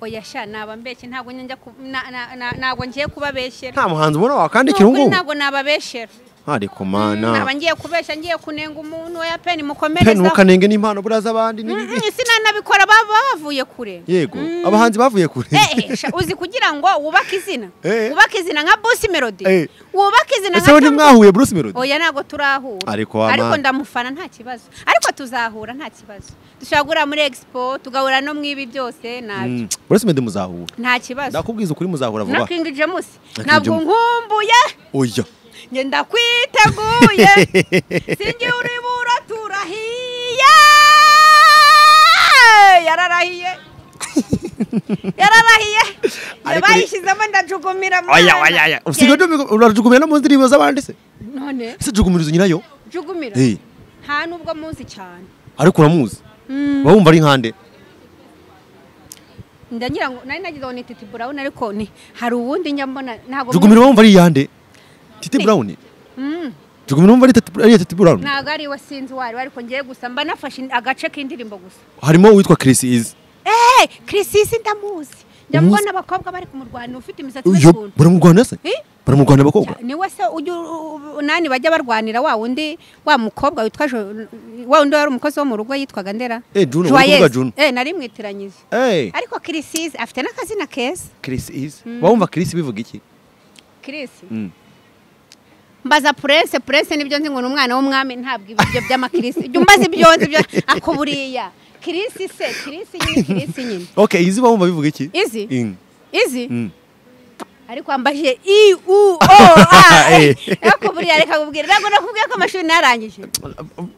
oya sha nabambeshye ntabwo njya ku- na- na- na- ntabwo ngiye kubabeshyera
nta muhanzi ubona
Ni
wakandikira ubu
ukuri
ngubu
ntabwo nababeshyera
ariko
naba
mana
ngiye kubeshya ngiye kunenga umuntu oya pe
pe
nimukomerezaho
ntukanenge n'impano buriya z'abandi n'ibibi.
Mm, mm, sinanabikora baba bavuye kure
yego
Mm.
abahanzi bavuye kure
Eh, eh, sha, uzi kugira ngo wubake izina
Eh.
wubake izina nka busi melody
Eh.
wubake izina
ese we
Tom-
ntimwahuye bruce melody
oya ntabwo turahura
Ariko wa
ariko
mana.
ndamufana nta kibazo ariko tuzahura nta kibazo dushobora guhura muri expo tugahura no mu ibi byose nabyo
Mm, bruce melody muzahura
nta kibazo
ndakubwiza ukuri muzahura
na
vuba
king james
King
ntabwo
James.
nkumbuye
oya
nge ndakwiteguye sinjye uribura turahiye yararahiye yararahiye
Ariko-
bayishyizemo ndajugumira
oya
mwana.
oya oya usigaye ujya- urajugumira no mu ndirimbo z'abandi se
none
ese jugumirizo nyirayo
jugumira
Eh,
nta nubwo muzi cyane
ariko uramuzi
Mm.
uba wumva ari nkande
ndagira ngo nari nagize ngo ni titi brown ariko ni hari uwundi njya mbona ntabwo
jugumira uba wumva ari iyande titi brown
Mm.
jugumira wumva ari tati- ari iya titi brown
ntabwo ari we sinzi uwo ari we ariko ngiye gusa mba nafashe agace k'indirimbo gusa
harimo uwitwa chris izi
Eh, Chrisisi ndamuzi. Ndamubona
Umuzi?
abakobwa bari kumurwana ufite imisatsi
yo
y'ukuntu.
baramurwana se
Eh?
baramurwana abakobwa
Ni we se ujya nani bajya barwanira wa wundi wa mukobwa witwa Jo- wa wundi wari umukozi wo mu rugo yitwaga Ndera.
Eh, Juno, uri
Joyeuse.
kuvuga Juno.
Eh, narimwitiranyije.
Eh,
Ariko Chrisis afite n'akazina keza.
chris izi uba wumva chris bivuga iki
Chris.
Mm.
Mbaza Prince, Prince nibyo nzi ngo ni umwana w'umwami ntabwo ibyo by'amakirisi. Ibyo mbaza ibyo nzi byo ako buriya. Chris se, Chris nyine Chris nyine.
okay izi uba wumva bivuga iki
Izi?
Mm,
Izi?
mm.
ariko wambajije i u o a
Eh.
ariko buriya reka kubwira ntabwo nakubwiye ko amashuri narangije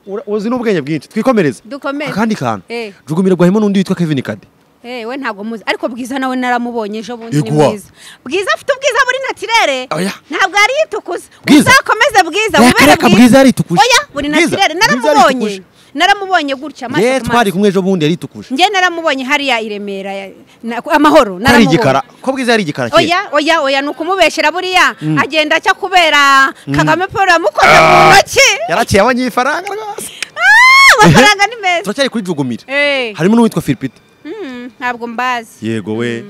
Ura- uzi n'ubwenge bwinshi twikomereze
Dukomere.
akandi kantu
Eh.
jugumira rwahimo n'undi witwa kevin kade
Eh, we ntabwo muzi ariko bwiza nawe naramubonye ejo bundi ni
Iguwa.
mwiza bwiza afite ubwiza muri naturere
Oya.
ntabwo ari yitukuza
Bwiza.
uzakomeze bwiza
Oya,
wibere
kareka Bwiza yaritukuje.
oya buri
Bwiza,
naturere
Bwiza
naramubonye
yaritukuje.
naramubonye gutya amaso
ye
ku
twari
maso.
kumwe ejo bundi yaritukuje
njye naramubonye hariya i remera ya- na- amahoro
ari
naramubonye
igikara ko bwiza yari igikara kera
oya oya oya ni ukumubeshyira buriya agenda acya kubera kagame paul yamukoze mu ntoki
yaraciye abanyifaranga rwose
Ah, amafaranga ni meza
turacyari kuri jugumira
Eh,
harimo n'uwitwa filipita
mm, ntabwo mbazi
yego we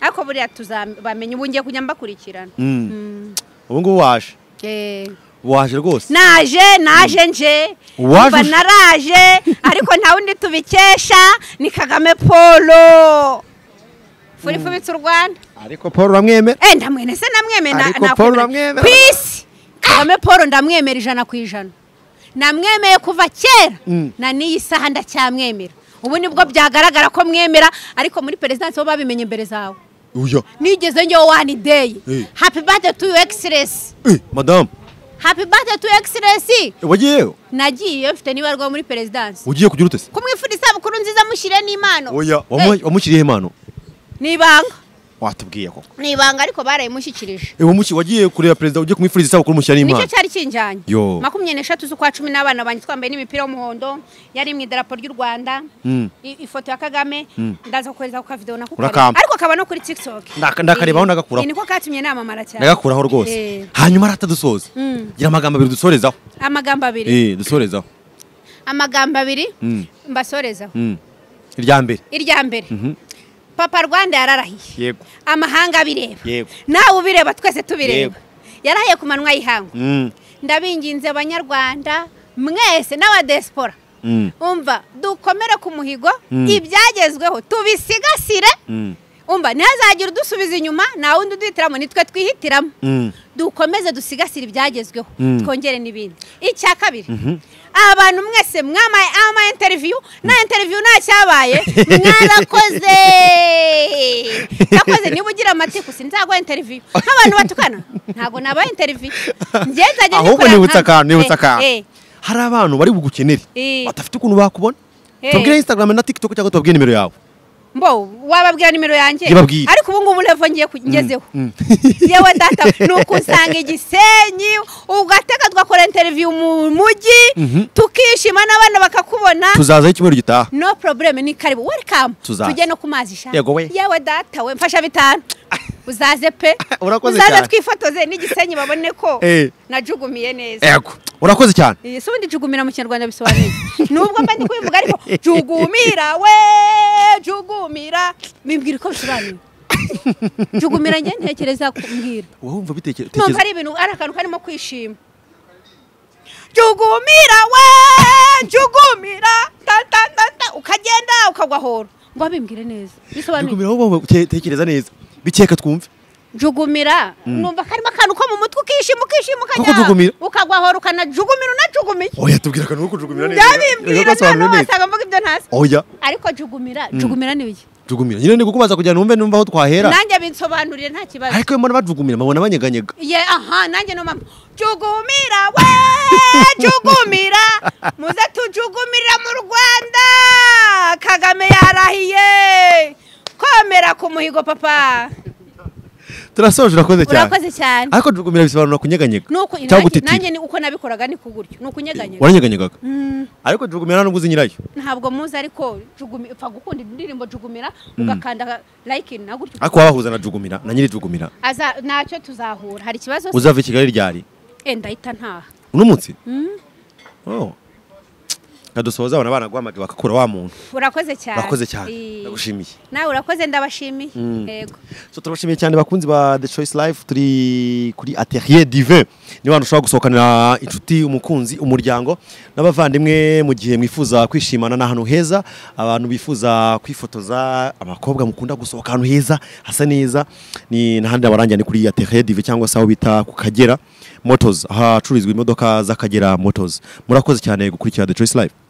ariko buriya tuzabamenya ubu ngiye kujya mbakurikirana
Mm.
Mm,
ubu ngubu waje
eh.
waje rwose
naje naje nje
Waje
mba
uje-
naraje ariko nta wundi tubikesha ni kagame polo furifubitse u rwanda
ariko paul uramwemera
Eh, ndamwene se namwemera
Ariko Paul uramwemera?
ku isi kagame paul ndamwemera ijana ku ijana namwemeye kuva kera
Mm.
na n'iyi saha ndacyamwemera ubu nibwo byagaragara ko mwemera ariko muri perezidansi bo babimenye mbere zawe
uya
nigeze njyewe wani deyi
Eh.
hapi bate tu yu egisilesi
Eh, madamu
hapi bate tu yu egisilesi
wagiyeyo
nagiye mfite n'ibarwa muri perezidansi
ugiye kugira ute se
kumwifuriza isabukuru nziza mushyire n'impano
oya
Eh,
wamu- wamushyiriyeho impano
ni ibanga
watubwiye koko
ni ibanga ariko barayimushyikirije
Eh, wamushi- wagiye kureba perezida ugiye kumwifuriza isabukuru umushyira
nicyo
n'impano
cyari kinjyanye
Yo.
makumyabiri n'eshatu z'ukwa cumi n'abana banjye twambaye n'imipira y'umuhondo yari mu idarapo ry'u rwanda
Mm.
i- ifoto ya kagame ndaza kukohereza ku kavidewo nakukorera
Urakampa.
ariko kaba no kuri tiktok
Ndaka- ndakarebaho ndagakuraho.
Iyi niko katumye namamara cyane
ndagakuraho rwose
Eh.
hanyuma arata dusoza
Mm.
gira amagambo abiri dusorezaho
amagambo abiri
Eh, dusorezaho
amagambo abiri
Mm.
mbasorezaho
Mm. irya mbere
irya mbere papa rwanda yararahiye
yego
amahanga abireba
Yego.
nawe ubireba twese
Yego.
tubireba yarahiye ku manwa y'ihangu
Mm.
ndabinginze banyarwanda mwese n'abadesipora
Mm.
umva dukomere ku muhigo
Mm.
ibyagezweho tubisigasire
Mm.
umva ntihazagire udusubiza inyuma nta wundi uduhitiramo nitwe twihitiramo dukomeze dusigasire ibyagezweho twongere n'ibindi icya kabiri aba bantu mwese mwamaye ama interiviyu nta interiviyu nta cyabaye mwarakoze yakoze niba ugira amatiku sinzaguha interiviyu nk'abantu batukana ntabwo nabaha interiviyu ngenzajya
ahubwo nibutse akantu nibutse akantu hari abantu bari bugukenere
Eh.
badafite ukuntu bakubona
Eh.
tubwire instagram na tiktok cyangwa tubabwire nimero yawe
mbo wababwira nimero yanjye
Yababwiye.
ariko ubu ngubu revo ngiye ku- ngezeho
mm.
yewe data ni ukusanga igisenyi ugateka tugakora interiviyu mu mujyi tukishima n'abana bakakubona
tuzazaho icyumweru gitaha
no problem ni karibu welcome
Tuzaza.
tujye no ku mazi sha
Yego we.
yewe data we mfasha bitanu uzaze pe
Urakoze
uzaze
cyane.
twifotoze n'igisenyi babone ko
Eh.
najugumiye neza
yego urakoze cyane
Eh, si ubundi jugumira mu kinyarwanda bisobanuye nubwo mba ndi kubivuga ariko jugumira we jugumira mimbwira uko bisobanuye jugumira njye ntekereza kumbwira
wumva
numva
bitekereza
ari ibintu ari akantu karimo kwishima jugumira we jugumira tatatata ukagenda ukagwa horo ngo babimbwire neza bisobanuye
tekereza neza bikeka twumve
jugumira numva karimo akantu ko mu mutwe ukishima ukishima
jugumira?
ukajya ukagwa horo ukanajugumirwa unajugumiye
oya tubwira akantu ko kujugumira
ndabimbwira none
neza
wasanga mvuga ibyo ntasi
oya
ariko jugumira jugumira ni iki
jugumira nyine ndi kukubaza kugira ngo numve numva aho twahera
nanjye binsobanurire nta kibazo
ariko iyo mbona bajugumira mbabona banyeganyega
ye aha nanjye no mama jugumira we jugumira muze tujugumira mu rwanda kagame yarahiye komera ku muhigo papa
turasoje urakoze cyane
urakoze cyane
ariko jugumira bisobanura kunyeganyega
nuko
cyangwa
nanjye-
gutitira
nanjye ni uko nabikoraga ni kuguryo ni ukunyeganyega
waranyeganyegaga ariko jugumira nta n'ubwo uzi nyirayo
ntabwo muzi ariko jugumi upfa gukunda indirimbo jugumira ugakanda like na gutyo
ariko wabahuza na jugumira na nyiri jugumira
aza ntacyo tuzahura hari ikibazo se
uzava i kigali ryari
Eh, ndahita ntaha
uno munsi Oh. nkadusoza abana banaguhamagaye bagakura wa muntu
urakoze cyane
urakoze cyane
Eh,
ndagushimiye
nawe urakoze ndabashimiye yego
so turabashimiye cyane bakunzi ba the choice life turi kuri ateriye divin ni abantu ushobora gusohokanira inshuti umukunzi umuryango n'abavandimwe mu gihe mwifuza kwishimana ni ahantu heza abantu bifuza kwifotoza abakobwa mukunda gusohoka ahantu heza hasa neza ni n'ahandi abarangira ni kuri ateriye divin cyangwa se aho bita ku kagera motos ahacururizwa imodoka z'akagera motos murakoze cyane gukurikira the choice life